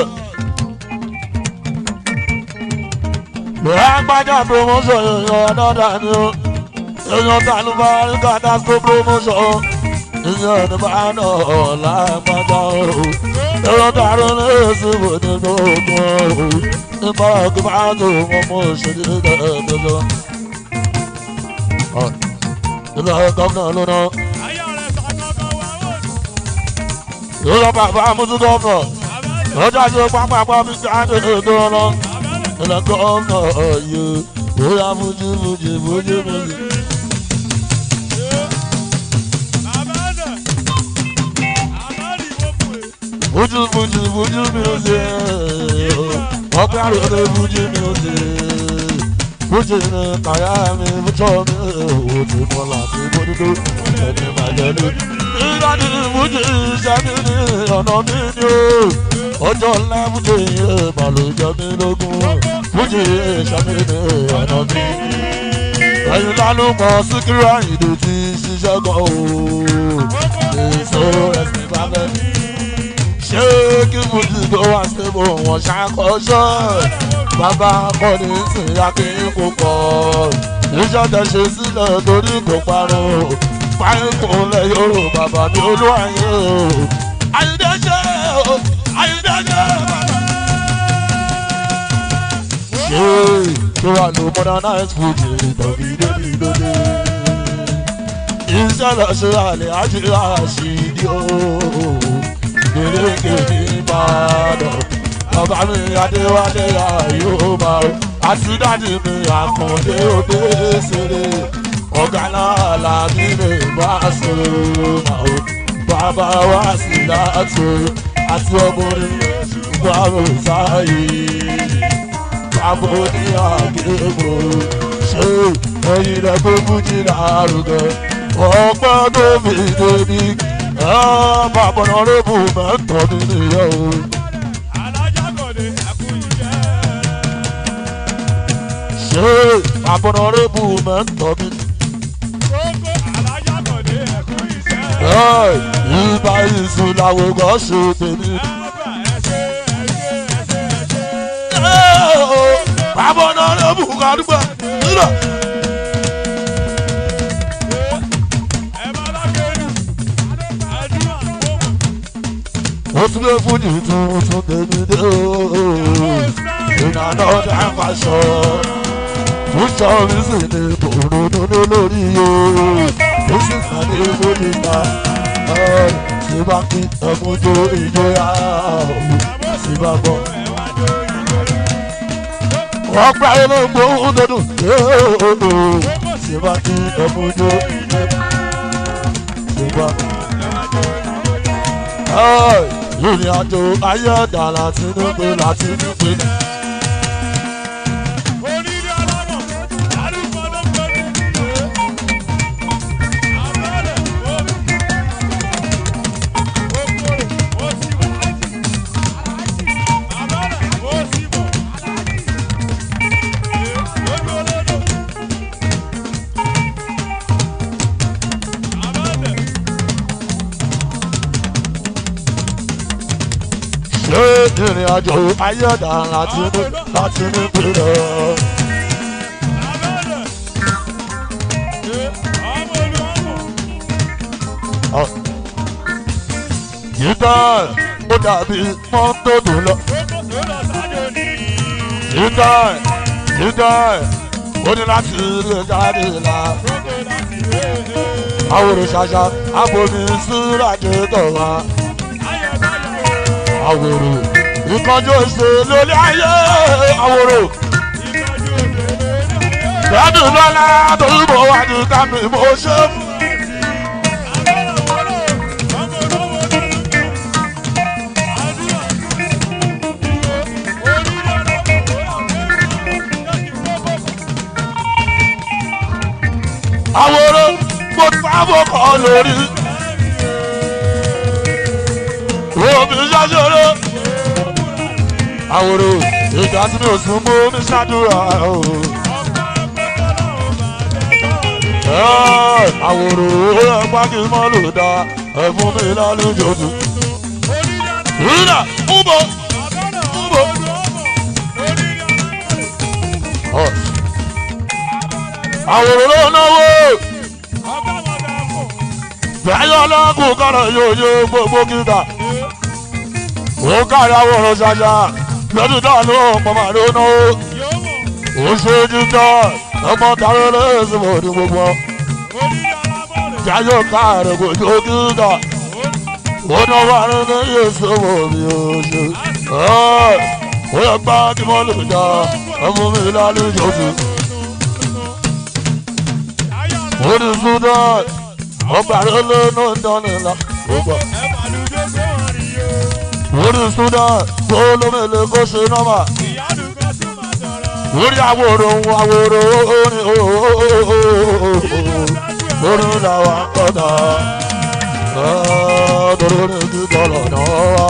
lágbájá pé ó sọ èèyàn ọ̀dọ́dà ni ó èèyàn tàlú bá rí kàtàkó promotion ìyẹn ní bá nà ọ̀ lágbájá o èèyàn tàlú ní èsì wò nínú ogun o nípa kí bá tó wọn mú òṣèlú dẹ́gbẹ́jọ. ilé gómìnà ló ná. ìlú bàbá amúsú gómìnà lọ́jọ́ àti pápá bí káàdì ètò ọ̀nà ilé gómìnà yìí bóyá fújì fújì fújì fújì. Fuji Fuji Fuji music ọpẹ́ àròlé Fuji music Fuji ní kàyà mi fújọ́ mi ò ti mọ láti bódúdó ẹni bàjẹ́ ló. Nígbà tí Fuji sẹ́mi ní ọ̀nà mi ni o ọjọ́ ńlá Fuji ìbàlójọ́ mi lógún Fuji sẹ́mi ní ọ̀nà mi. Ẹyin lálùmọ̀ Síkírù Àyìndé ti ṣiṣẹ́ gan o. Èso ẹ̀sìn bá fẹ́ mi ṣé kí fújì tó wá síbò wọn ṣàkóso bàbá akọni sìn akéyìn kò pọ̀ iṣẹ́ tẹ ṣe sílẹ̀ torí kò parun páìpù lẹ yòrò bàbá mi olúwàyè o àyíndé ṣe o àyíndé ṣe bàbá. ṣé tó wà ló modernize fújì tàbí débi lóde iṣẹ́ lọ ṣe àlẹ́ àti àṣìdí o gbèrègbè ní bá mi adéwálé àyùbá o àti dáàdì mi àkàndé òde ṣeré ọ̀gá náà làbí mi bá sọ̀rọ̀ o bàbá wa sì láti àti ọmọrin bàbá sáyé bàbá ní àgbègbè ṣé ẹyin rẹ tó fújì lárugẹ ọgbọ́n tó fi débi bàbá náà rẹ́bù mẹ́tọ́ mi nìyẹn o. ṣé bàbá náà rẹ́bù mẹ́tọ́ mi. ìbá ìsùn làwọn kan ṣe tèmi. bàbá náà rẹ́bù kàdúgbà nílò. ó tún lè fún ìtún tún tèmi dé o ìnáná ọjà fàṣọ fúnṣọ mi sì ní bòròdòdó lórí o ó sì sàn ní fúnìta ṣé bá kí ọmọdé ìjọyà sí bá bọ. wọ́n gbá inú gbóhùn dúdú ṣé bá kí ọmọdé ṣé bá ìrìn àjò ayé ọ̀dà láti nípe láti nípe. ṣé ìrìn àjò ayé ọ̀dà láti ní láti ní pínlẹ̀. yíká ó dàbí mọ́tò tó lọ. yíká yíká ó ní láti lè jáde la. àwòrán ṣàṣà àbomi síráàjì tó wá àwòrò ìkọjú ṣe lórí ayé àwòrò. Gbádùn lọ́la torí mo wà ní tàbí mo ṣe fún. Àwòrò mo sábò kọ́ lórí. Omi ṣáṣọ́rọ́ àwòrò ìgbà tí mi ò sún mú mi ṣàdúrà o. àwòrò ẹ̀pá kì í mọ́ lò dá ẹ̀fún mi lálejò tù. rírà múbọ̀ múbọ̀. àwòrò ló náwó. bẹ́ẹ̀ ọlọ́kùn kọ́rọ̀ yóò yó gbogbo kíta. ó kárí àwòrán ṣáṣá lọ́dún náà ló ń pọ̀ máa ló náwó. ó ṣojú tán ọmọ tààrà lẹ́sìn mọ̀ ní gbogbo. jáyọ̀ káàró kò tó kíta. ó náwó àrùn ní yéṣu mọ̀ mi ò ṣe. ó yẹ gbá kí wọ́n lè dá ọmọ mi lálejò sí. ó ní sudan ọgbà rẹ lẹ́nu ìdánilá. Orí Sudan tó lómele kó ṣe nọ́mà. Orí àwòrò àwòrò orin orin làwọn kọ́ta. Torí orin ti bọ̀lọ̀ náà wá.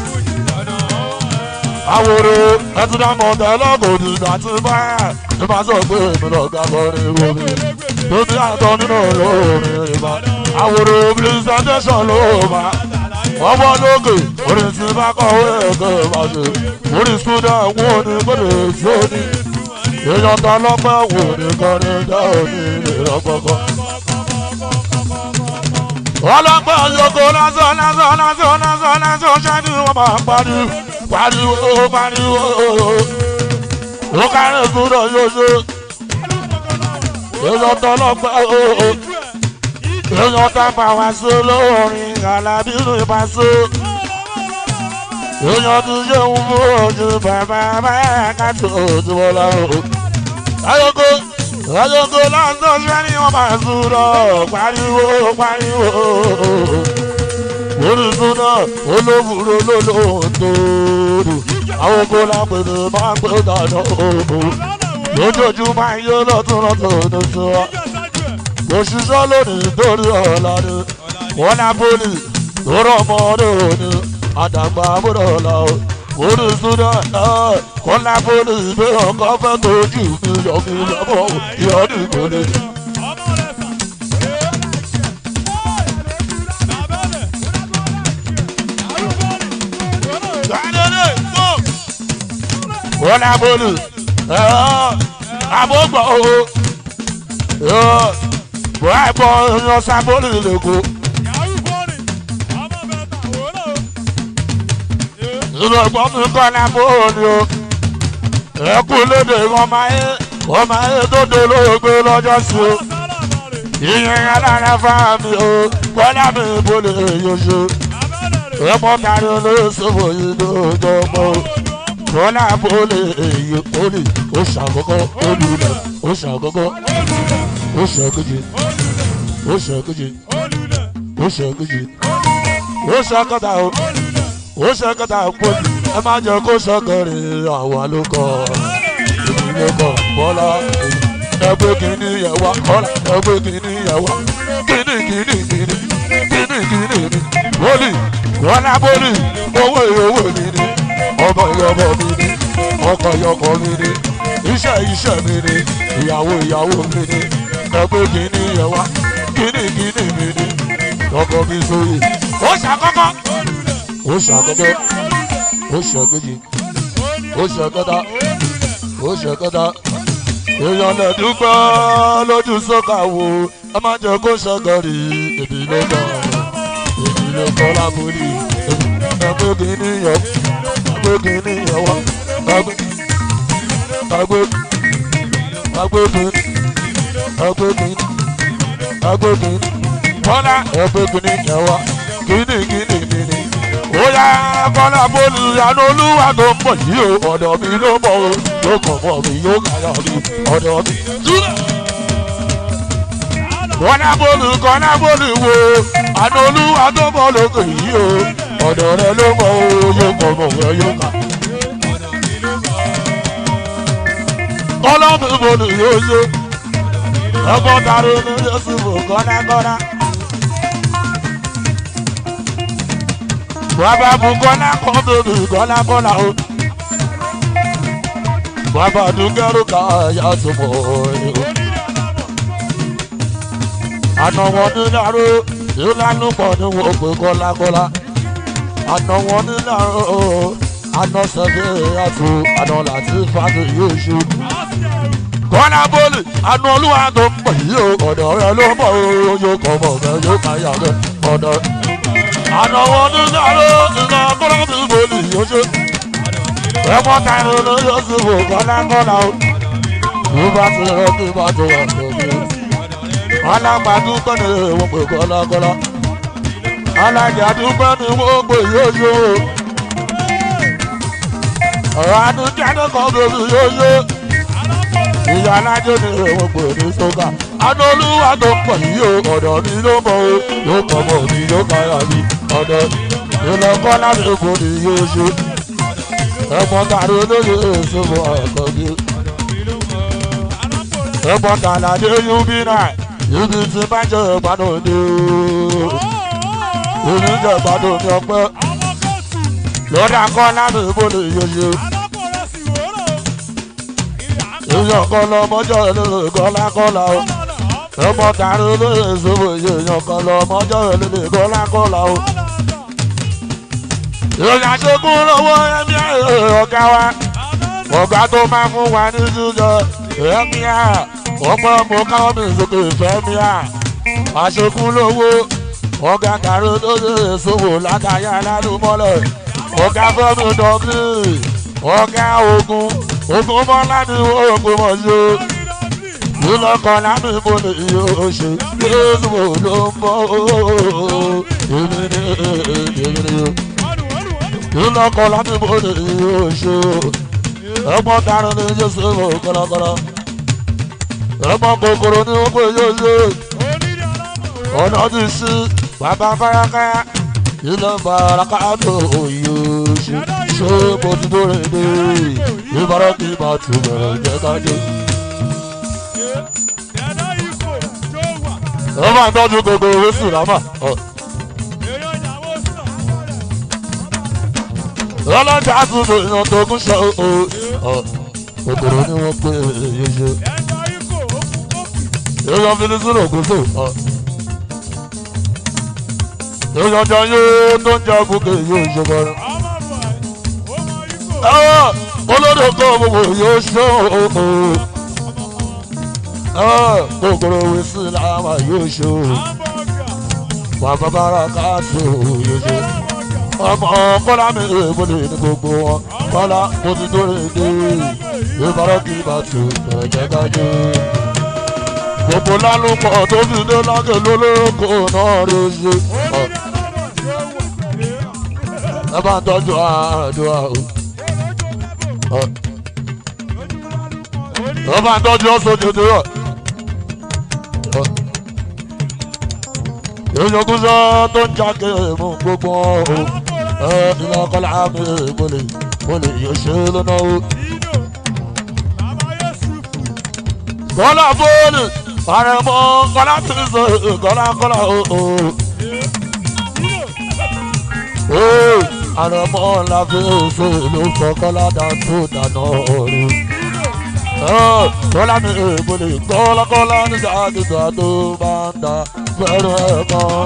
Àwòrò ẹtùdámọ̀ tẹ́lẹ̀ kò ní ìgbà tí bá ní máa sọ pé èmi lọ ga kọrin omi. Tóbi àtọ nínú olórin ìbá. Àwòrò presentation ló máa ọwọ́ lókè orin tí bá kọ̀wé ẹ̀kọ́ bá ṣe orin sudan wo ni gbọ́dọ̀ tí ó ní èèyàn ta lọ́pẹ́ wò ní kọrin dá òní lè rọ́pọ̀kọ́. ọlọ́pẹ́ yòókù lásán lásán lásán lásán lásán ṣáájú wọn máa pariwo pariwo pariwo ó kárẹ̀ sudan yóò ṣe èèyàn ta lọ́pẹ́ èèyàn tá bá wá sí olórin alábírú ìbáṣọ. èèyàn tún ṣe ń mú ojú bàbá báyà ká tó ojú wọn lọ. ayoko ayoko láńtọ́ sẹ́ni wọ́n máa sùúrọ̀ pariwo pariwo. orísun náà olóbùrò lólóńtòrò àwọn kó lápẹ̀lú máa ń pè dáná lójoojúmọ́ ayé lọ́tún lọ́tún ní sọ kò ṣiṣẹ́ lónìí torí ọ̀la ni wọ́n lá pólì lórọ̀ ọmọdé òní àdàgbà àbúrò ọ̀la o orísun náà wọ́n lá pólì ìgbé ọkọ̀ fẹ́ tójú mi yọ mi lọ́mọ ìyọ́nì kò lè. wọ́n lá pólì àbógbọ̀ o bọ́ àgbọ̀ yan sábólì lẹ́kọ̀ọ́. ìrọ̀gbọ́n mi kọ́ ní abóhùn o ẹ̀kú lédè wọn máa ń wọn máa ń tó dolóògbé lọ́jọ́ sí o ìyẹn alára fáàmì o kọ́lá mi bolè yóò ẹ̀pọ̀ tàbí olóṣèlú yìí lójó mọ́ kọ́lá bolè èyí olè ó ṣàkókò olùlẹ̀ ó ṣàkókò ó ṣàkójì ó ṣàkójì ó ṣàkójì ó ṣàkóta o ó ṣàkóta pọ̀ ẹ má jẹ́ kó ṣàkórí àwa ló kọ́ ìdílé kọ́ bọ́lá ẹgbẹ́ kìíní yẹ wá kọ́lá ẹgbẹ́ kìíní yẹ wá kìíní kìíní kìíní kìíní kìíní ni bólì kọ́lá bólì owó ìyówó mi ni ọmọ ìyọmọ mi ni ọkọ ìyọkọ mi ni iṣẹ́ iṣẹ́ mi ni ìyàwó ìyàwó mi ni ẹgbẹ́ kìíní yẹ wá kìíní kìíní mi ni ọkọ mi sóyè ó ṣàkọ́kọ́ ó ṣàkọ́kọ́ ó ṣàkejì ó ṣàkọ́ta ó ṣàkọ́ta èèyàn lè dúpẹ́ lójú sọ́kà wo ẹ má jẹ́ kó ṣàgọ́rì èdè ló kọ́ èdè ló kọ́ lábúlé ẹgbẹ́ kìíní yẹ ẹgbẹ́ kìíní yẹ wá ẹgbẹ́ ẹgbẹ́ ẹgbẹ́ kìíní ẹgbẹ́ kìíní ẹgbẹ́ kìíní bọ́lá ẹgbẹ́ kìíní yẹ wá kìíní kìíní kìíní. ó yá kọ́lá bólú àná olúwa tó ń bọ̀ yìí o ọ̀dọ̀ mi ló mọ̀ o yóò kàn mọ́ mi yóò kàyà mi ọ̀dọ̀ mi. kọ́lá bólú kọ́lá bólú wo àná olúwa tó ń bọ̀ lókè yìí o ọ̀dọ̀ rẹ ló mọ̀ o yóò kàn mọ́ mi yóò kà. kọ́lá mi bólú yóò ṣe ẹgbọ́n tàrí ní yóò bò kọ́lá kọ́lá. bàbá bu kọ́lá kọ́ bèbè kọ́lá kọ́lá o. bàbá dúkẹ́rù ká yà tó mọ̀ ẹ́ o. àná wọn ní dàrú ìlànà pọ̀ ní wọn pé kọ́lá kọ́lá. àná wọn ní dàrú àná sẹ́fẹ̀ àtò àná láti fàdé yóò ṣe. kọ́lá bọ́ọ̀lì àná olúwa tó ń pè yí o ọ̀dọ̀ rẹ ló mọ̀ o yóò kọ́ mọ̀ bẹ́ẹ̀ yóò ká yà bẹ́ẹ̀ ọ̀dọ̀ àná wọn ní dàrú ìlànà kọ́lá mi bọ́ọ̀lì yóò ṣe ẹmọ tàìrò ló yóò sì wò kọ́lákọ́lá o ló bá ti rẹ kí bá ti wà lóbi alágbàdúgbò ni wọ́n pè kọ́lákọ́lá alájàdúgbò ni wọ́n pè yóò yó ọ̀rọ̀ adújáde kan bèbí yóò yó ìyá alájọ ni wọ́n pè ní sọ́gà anolúwa tó pọ̀ yìí o ọ̀dọ̀ mi ló mọ̀ o yóò kọ́ mọ̀ mi yóò káyà mi ọ̀dọ̀ ìlọ́kọ́lá mi kò ní yóò ṣe ẹ̀gbọ́n tàrí olóyè èsòwò ọ̀kọ̀gí. ẹ̀gbọ́n tàlàdé yúbí náà yúbí ti bá jẹ́ ìgbádùn ní omi jẹ́ ìgbádùn ní ọpẹ́. lọ́dà kọ́ láti ìbòlè yeye. èèyàn kan lọ mọ́jọ́ ìlú kọ́lákọ́lá o. ẹ̀gbọ́n tàrí olóyè èsòwò èèyàn kan lọ mọ́jọ́ ìlú kọ́lákọ́lá o ìròyìn àṣekún lọ́wọ́ ẹ̀mí ọ̀gá wa ọ̀gá tó máa fún wa ní jíjọ ẹ̀mí à ọmọ mo káwọn mi sókè fẹ́mi à àṣekún lọ́wọ́ ọ̀gá kàrí tó ṣe èsòwò látàyà lálùmọ́lẹ̀ ọ̀gá fẹ́mi dọ́kì ọ̀gá ogun ogun mọ́lá ni ogun mọ̀ ṣe ìlọ́kọ̀ lámì mo ní iye oṣù yéésù ló ń bọ̀ èmi ní èmi ní iná kọ́ láti bóde oṣù ẹ̀gbọ́n darin ní jésù kọ́lọ́kọ́lọ́ ẹ̀gbọ́n kòkòrò ní wọ́n pè yóò ọ̀nà ti sí bàbá fáráká ilé baraka tó oyè oṣù ṣé mo ti tó rìn dé ìbára kí n bá tu bẹ̀rẹ̀ jẹ́ ká dé. ẹ máa tọ́jú gbogbo oṣù rámà. ọlọ́jà àtúntò èèyàn tó kún ṣe o òkòrò ni wọ́n pè é ṣe. èèyàn fi ní sínú òkúso. èèyàn jọ yóò tó ń jẹ gòkè yóò ṣe bọ́rọ̀. olódò kọ́ gbogbo yóò ṣe o. kòkòrò òwe sí làwọn yóò ṣe o. bàbá bára káàtó yóò ṣe ọmọ kọ́lá mi èèmọ̀lẹ̀ ní gbogbo wọn kọ́lá mo ti tó rè dé ìbára kí n bá tu ẹ̀jẹ̀ kájú. gbogbo lálùpọ̀ tó fi dé lágẹ̀ lólóko náà rí ṣe. ẹ bá ń tọ́jú àdúrà o. ẹ bá ń tọ́jú ọ̀sán jẹjẹrẹ rẹ̀. èèyàn kúṣọ́ tó ń jáde mú gbogbo o iná kọ́lá mi mo lè mo lè yọ ṣe lọ́nà o. kọ́lá fóònù àrẹ̀mọ kọ́lá ti sọ kọ́lá kọ́lá o. àrẹ̀mọ la fi ṣe ló fọ kọ́lá dàtó dáná orí. kọ́lá mi mo lè kọ́lá kọ́lá nígbà nígbà tó bá ń da fẹ́ràn ẹ̀kan.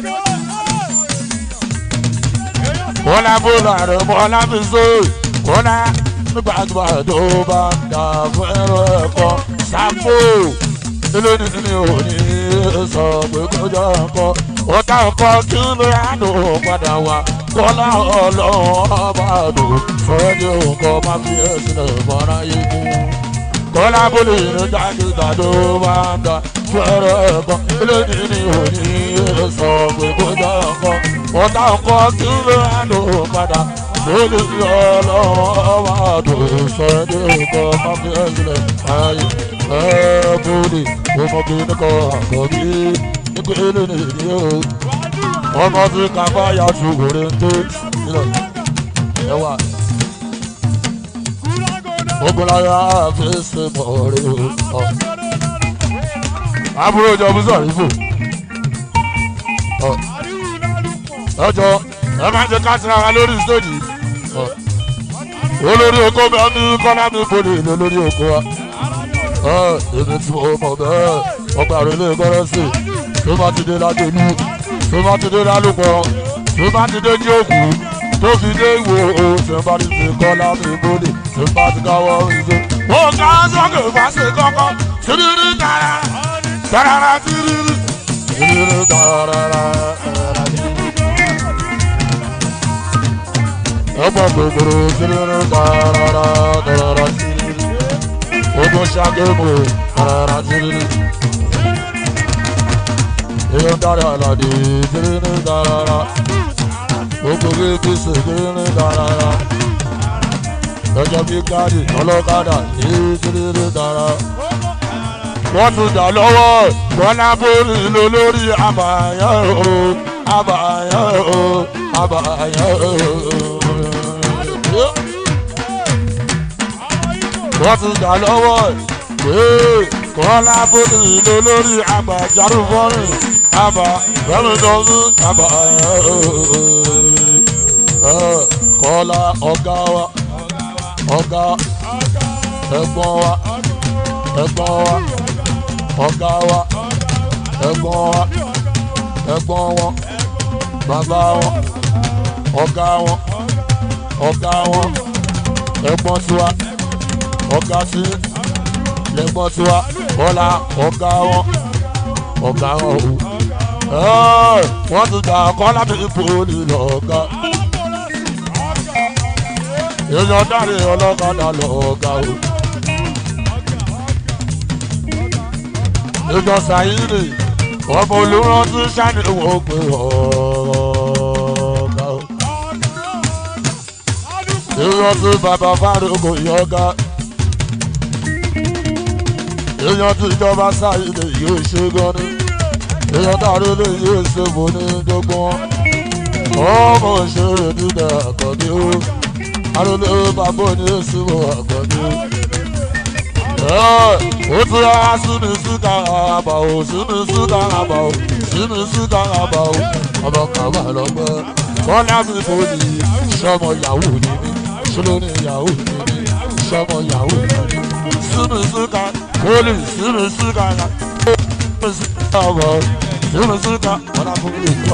kọ́lá bọ́lá rẹ̀ mọ́lá fi so kọ́lá nígbàgbà tó bá ń da fẹ́ràn ẹ̀kan. sápò ilé ní ní òní sọ pé kọjá ẹ̀kọ́ ọ̀tá ẹ̀kọ́ kí ló yàtò padà wá kọ́lá ọlọ́run ọba àdùn fẹ́ẹ́ ní òǹkọ́ má fi ẹ̀sìn ẹ̀ mọ́ra yé kú kọ́lá bọ́lá ìrìn jáde tàdó bá ń da fẹ́rẹ̀ ẹ̀kọ́ eléyìí ni òní sọ pé kó jẹ́ ọkọ ọ̀tá ọkọ kí ló ń lò padà lórí ọlọ́wọ́ wà tó sọ ní ọkọ máfi ẹ̀sìnlẹ̀ ayé ẹ̀ẹ́dúnì ọmọdé nìkan àkọ́bí nípa eléyìí ni ó ọmọ tí kápá yà ṣùgbọ́n tó nílẹ̀ ẹwà ogunlaya fi ṣe mọ̀ rí o àbúrò ìjọba sọ̀rọ̀ ìfò. ọjọ́ ẹ máa ń jẹ ká tira wa lórí stéèjì. olórí oko bẹ́ẹ̀ ní kọ́lá mi bòde ìlú olórí oko wa. èmi tí mo mọ̀ bẹ́ẹ̀ ọgbà rẹ̀ lè gbọ́dọ̀ sí tó bá ti dé ládélú tó bá ti dé lálùpọ̀ tó bá ti dé jíòkù tó fi dé ìwò o tó bá ti ti kọ́lá mi bòde tó bá ti káwọ́ ìṣe. mo ká sọ́kè bá ṣe kọ́kọ́ sírírí tààrà tarara tiriri tiriri tarara ọmọ gbogbo tiriri tarara tarara tiriri ogun ṣàgémù tarara tiriri èèyàn dára àlàdé tiriri tarara gbogbo gbèsè tiriri tarara lọ́jọ́ bí káàdì ọlọ́kadà tiriri tarara wọ́n tún jà lọ́wọ́ bọ́lá bórí ló lórí àbàyàn o àbàyàn o àbàyàn o. wọ́n tún jà lọ́wọ́ bọ́lá bórí ló lórí àbàjárù fọ́rin àbà rẹ́mìdọ́sí àbàyàn o. kọ́lá ọ̀gá wa ọ̀gá ẹ̀gbọ́n wa ẹ̀gbọ́n wa ọ̀gá wa ẹ̀gbọ́n wa ẹ̀gbọ́n wọn bàbá wọn ọ̀gá wọn ọ̀gá wọn ẹ̀gbọ́n tiwa ọ̀gá sí lẹ́gbọ́n tiwa bọ́lá ọ̀gá wọn ọ̀gá wọn o wọ́n ti gbà kọ́ láti poli lọ́gá èèyàn dáre ọlọ́kadà lọ́gá o. ìjọ sàyíìrì ọmọ olùrántí sani wọ́n pé ọ̀ọ́gá o. èèyàn tí bàbá fárúkọ yọ̀ọ́gá èèyàn tí ìjọba sáyidé yóò ṣe gan ni èèyàn dàrú lè yóò ṣe bò ní dógún ọmọ òṣèré dídá àkọ́bí ó arúgbó bàbá ní èsì wọ àkọ́bí ó. ó ti yá sími síta àbà ó sími síta àbà ó sími síta àbà ó ọmọ kàwá lọ́gbẹ́ bọ́lá mi fò ní sọmọ yahoo ní mi ṣọlọ́ ní yahoo ní mi sọmọ yahoo ní mi sími síta kólì sími síta sími síta àbà ó sími síta bọ́lá fò ní ìjọba.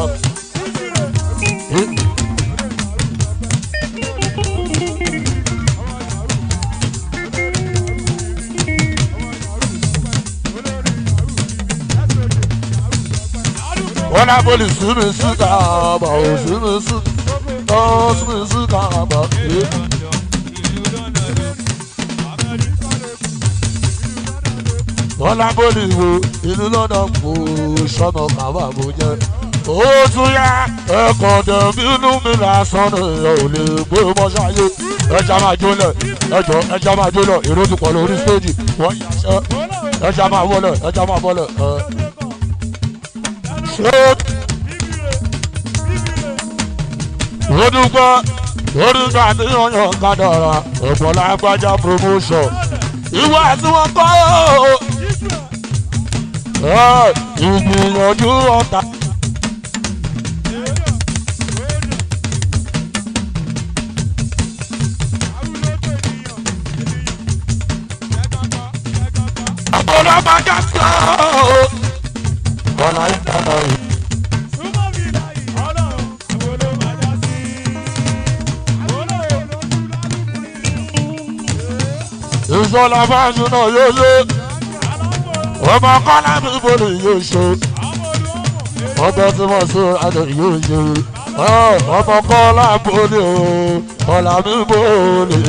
wọ́n náà bọ́lì sími síta àbà ò sími síta ọ́ sími síta àbà ẹ́. wọ́n náà bọ́lì wo ìlú lọ́dọ̀ kò sọ́nà kàwá bó jẹ́. ó tún yá ẹ̀kọ́ dẹ̀bí inú mi lásán ni ẹ ò lè gbé mọ́ṣáyé ẹja máa jólẹ̀ ẹjọ́ ẹja máa jólẹ̀ èrò ti pọ̀ lórí stéèjì wọ́n yàṣẹ́ ẹja máa wọlẹ̀ ẹja máa bọ́lẹ̀ ẹ. ṣé ó dúpẹ́ orúkọ àti ọyàn kádàrà ẹ̀gbọ́n lágbájá promotion ìwà tí wọ́n kọ́ ọ́ ìgbìyànjú ọ̀tá. ọlọ́mọdé sọ ọ́ kọ́nà ìtànà yìí. ìṣọlá fáṣọ náà yóò ṣe ọmọ kọ́lá mi bòlì yóò ṣe ọbẹ̀ tí wọ́n ṣe àdó yóò ṣe ọmọ kọ́lá bòlì o kọ́lá mi bòlì.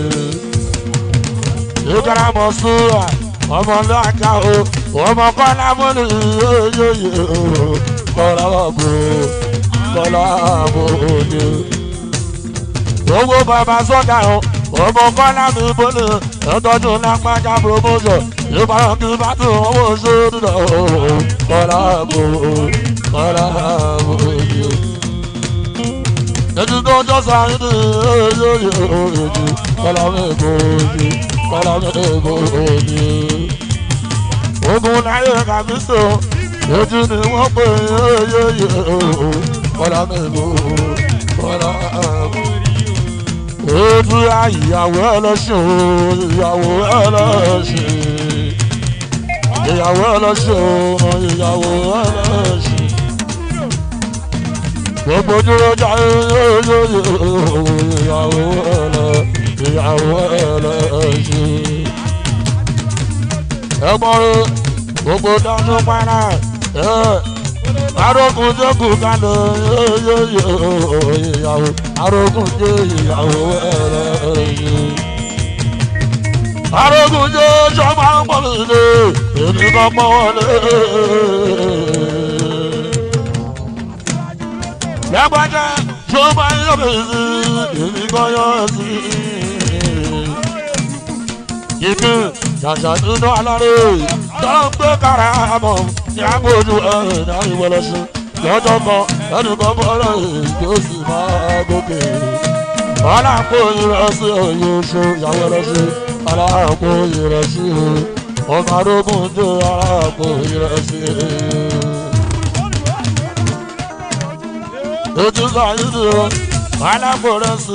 ìkàrà mọ̀ sùúrà ọmọ lọ́ọ̀ká o ọmọ kọ́lá bòlì yóò ṣe kọ́lá bò kọ́lá bòlì. gbogbo bàbá sọ́dà o ọmọ kọ́lá mi bọ́lẹ̀ ẹ̀tọ́jú lápájá promotion ìbára kí bá tún owó sórí lọ kọ́lá bò kọ́lá bò yìí. ètò tó jọ sáré ní èyí èyí kọ́lá mi bò yìí kọ́lá mi bò yìí. ogun láyé kàbí so ètò ni wọ́n pè é èyí kọ́lá mi bò kọ́lá bò yìí ojú ìyàwó ẹlẹ́sìn ìyàwó ẹlẹ́sìn ìyàwó ẹlẹ́sìn ìyàwó ẹlẹ́sìn gbogbo dúró jáde ìyàwó ẹlẹ́ ìyàwó ẹlẹ́sìn ẹgbọ́n rẹ gbogbo dánú pàrà arógun jókòó kalẹ̀ ìyàwó arógun jẹ́ ìyàwó ẹlẹ́yìn. arógun jẹ́ sọ́mà ń pọ̀ nílé èmi kan pọ̀ wọlé. lẹ́gbàjẹ́ sọ́mà ń yọ̀ bèsì èmi kan yọ̀ sí. ìpín ṣàṣà nínú alárè tó ń gbé kára mọ̀ ní agbójú ẹ̀rìn náà ìwọlọ́sùn lọ́jọ́ kan ẹnì kan bọ́lá èyí ó sì máa gòkè. aláàpò ìrẹsì òye oṣù ìyàwó ẹlẹ́sì aláàpò ìrẹsì ọmọ arógún jẹ́ aláàpò ìrẹsì. ètò sàyídì o aláàpò ìrẹsì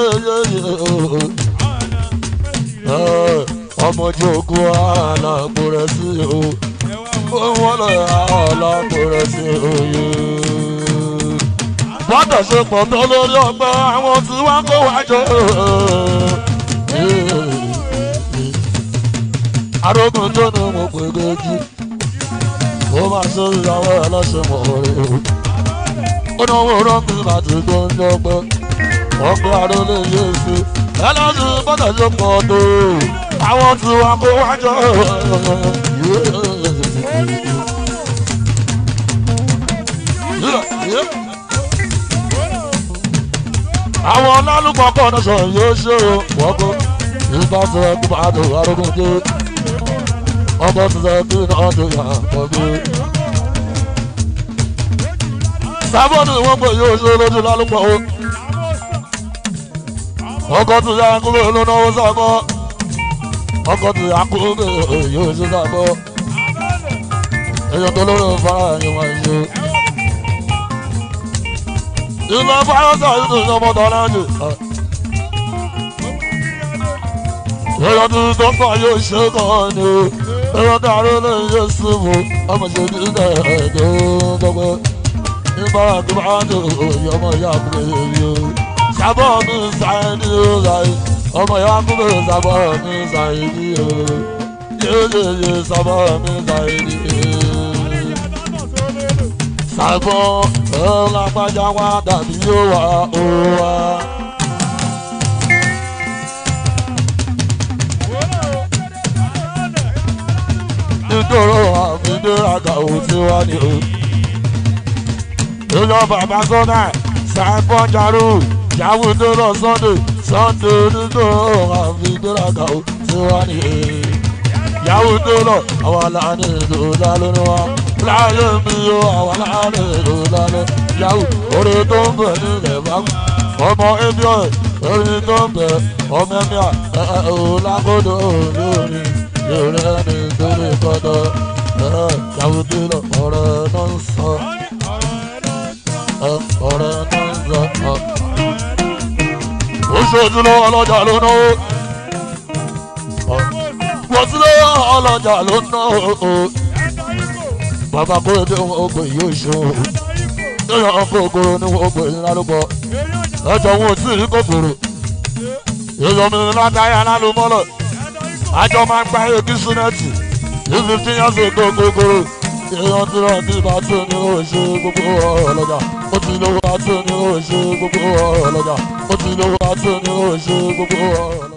ọmọ ojú ogun aláàpò ìrẹsì o wọ́n lọ aláàpò ìrẹsì òye bọ́dọ̀ ṣe pọ̀ tó lórí ọgbẹ́ àwọn tí wọ́n kó wá jọ. arógun tó ní mo pè géjì ó máa ṣe ìyàwó ẹlẹ́sìn mọ̀ rẹ̀ o. ó ní owó rọ́ọ̀kì láti tó ń jọpẹ́ wọ́n gbé arólé yé sí ẹlẹ́sìn bọ́dọ̀ ṣe pọ̀ tó àwọn tí wọ́n kó wá jọ. Yeah, yeah. àwọn ọlọ́lùpọ̀ kọ́ ọ̀nà sọ̀rọ̀ yóò ṣe o wọ́pọ̀ ìgbà tó ẹ kú máa dùn arógún dé ọmọ tuntun kí náà tó yà pọ̀ bí. sábọ́ọ̀nù wọn pè yóò ṣe lójú lálùpọ̀ o ọkọ̀ tó yà kúrò lónà ó sábọ́ ọkọ̀ tó yà kúrò yóò ṣe sábọ́ èèyàn tó lórí fara yẹn wọ́n ṣe. ìlú fáyọ́sà yìí tó ṣọmọ tọ́lá jù. èèyàn tó tó fà yóò ṣe kàn ní o èèyàn tó àárẹ̀ lè yé símù ọmọ ṣe ní ilẹ̀ ẹ̀ẹ́dẹ́ gbogbo nígbà tó bá ń lò òye ọmọ ìyá àbúrò yìí o. sábọ̀ mi sáré ní o láyé ọmọ ìyá àbúrò sábọ̀ mi sáré ní o. yéyéyé sábọ̀ mi sáré ní o sàgbọ́n ọlọ́pàá wá dàbí yóò wá ó wá. nítorí àfidéraga ò tí wá ní o. ìlọ bàbá sọ́nà sàgbọ́n jarú yàwó tó lọ sunday sunday nítorí àfidéraga ò tí wá ní o. yàwó tó lọ àwọn aláàánú ìlú lálẹ́ wa láyé mi yóò àwọn aláàánú ìlú lálẹ́ yàwó orí tó ń bẹ̀ nílẹ̀ bá ọmọ ebi ọ̀rẹ́ orí tó ń bẹ̀ ọmọ ẹ̀mí à ẹ̀ ẹ̀ ò lágbódò lórí lórí ẹni torí kọ́dọ̀ ẹ̀ yàwó tó lọ ọ̀rẹ́ náà ń sọ ẹ̀ ọ̀rẹ́ náà ń sọ ọ̀. ó ṣojú lọ́wọ́ ọlọ́jà ló náwó wọ́n ti lọ́wọ́ ọlọ́jà ló náwó bàbá kóredé wọn gbé yóò ṣe o lóyún ọkọ òkòrò ní wọn gbé ńlá ló bọ ẹjọ wọn ò tí ì rí kòkòrò èèyàn mi látàyà lálù mọ́lọ̀ àjọ máa ń gba èkì súnẹ́tì ní fifteen years ago kòkòrò èèyàn tí wọn ti bá tó ní o ṣe gbogbo ọ̀rọ̀ lọ́jà ó ti lówó bá tó ní o ṣe gbogbo ọ̀rọ̀ lọ́jà ó ti lówó bá tó ní o ṣe gbogbo ọ̀rọ̀ lọ́jà.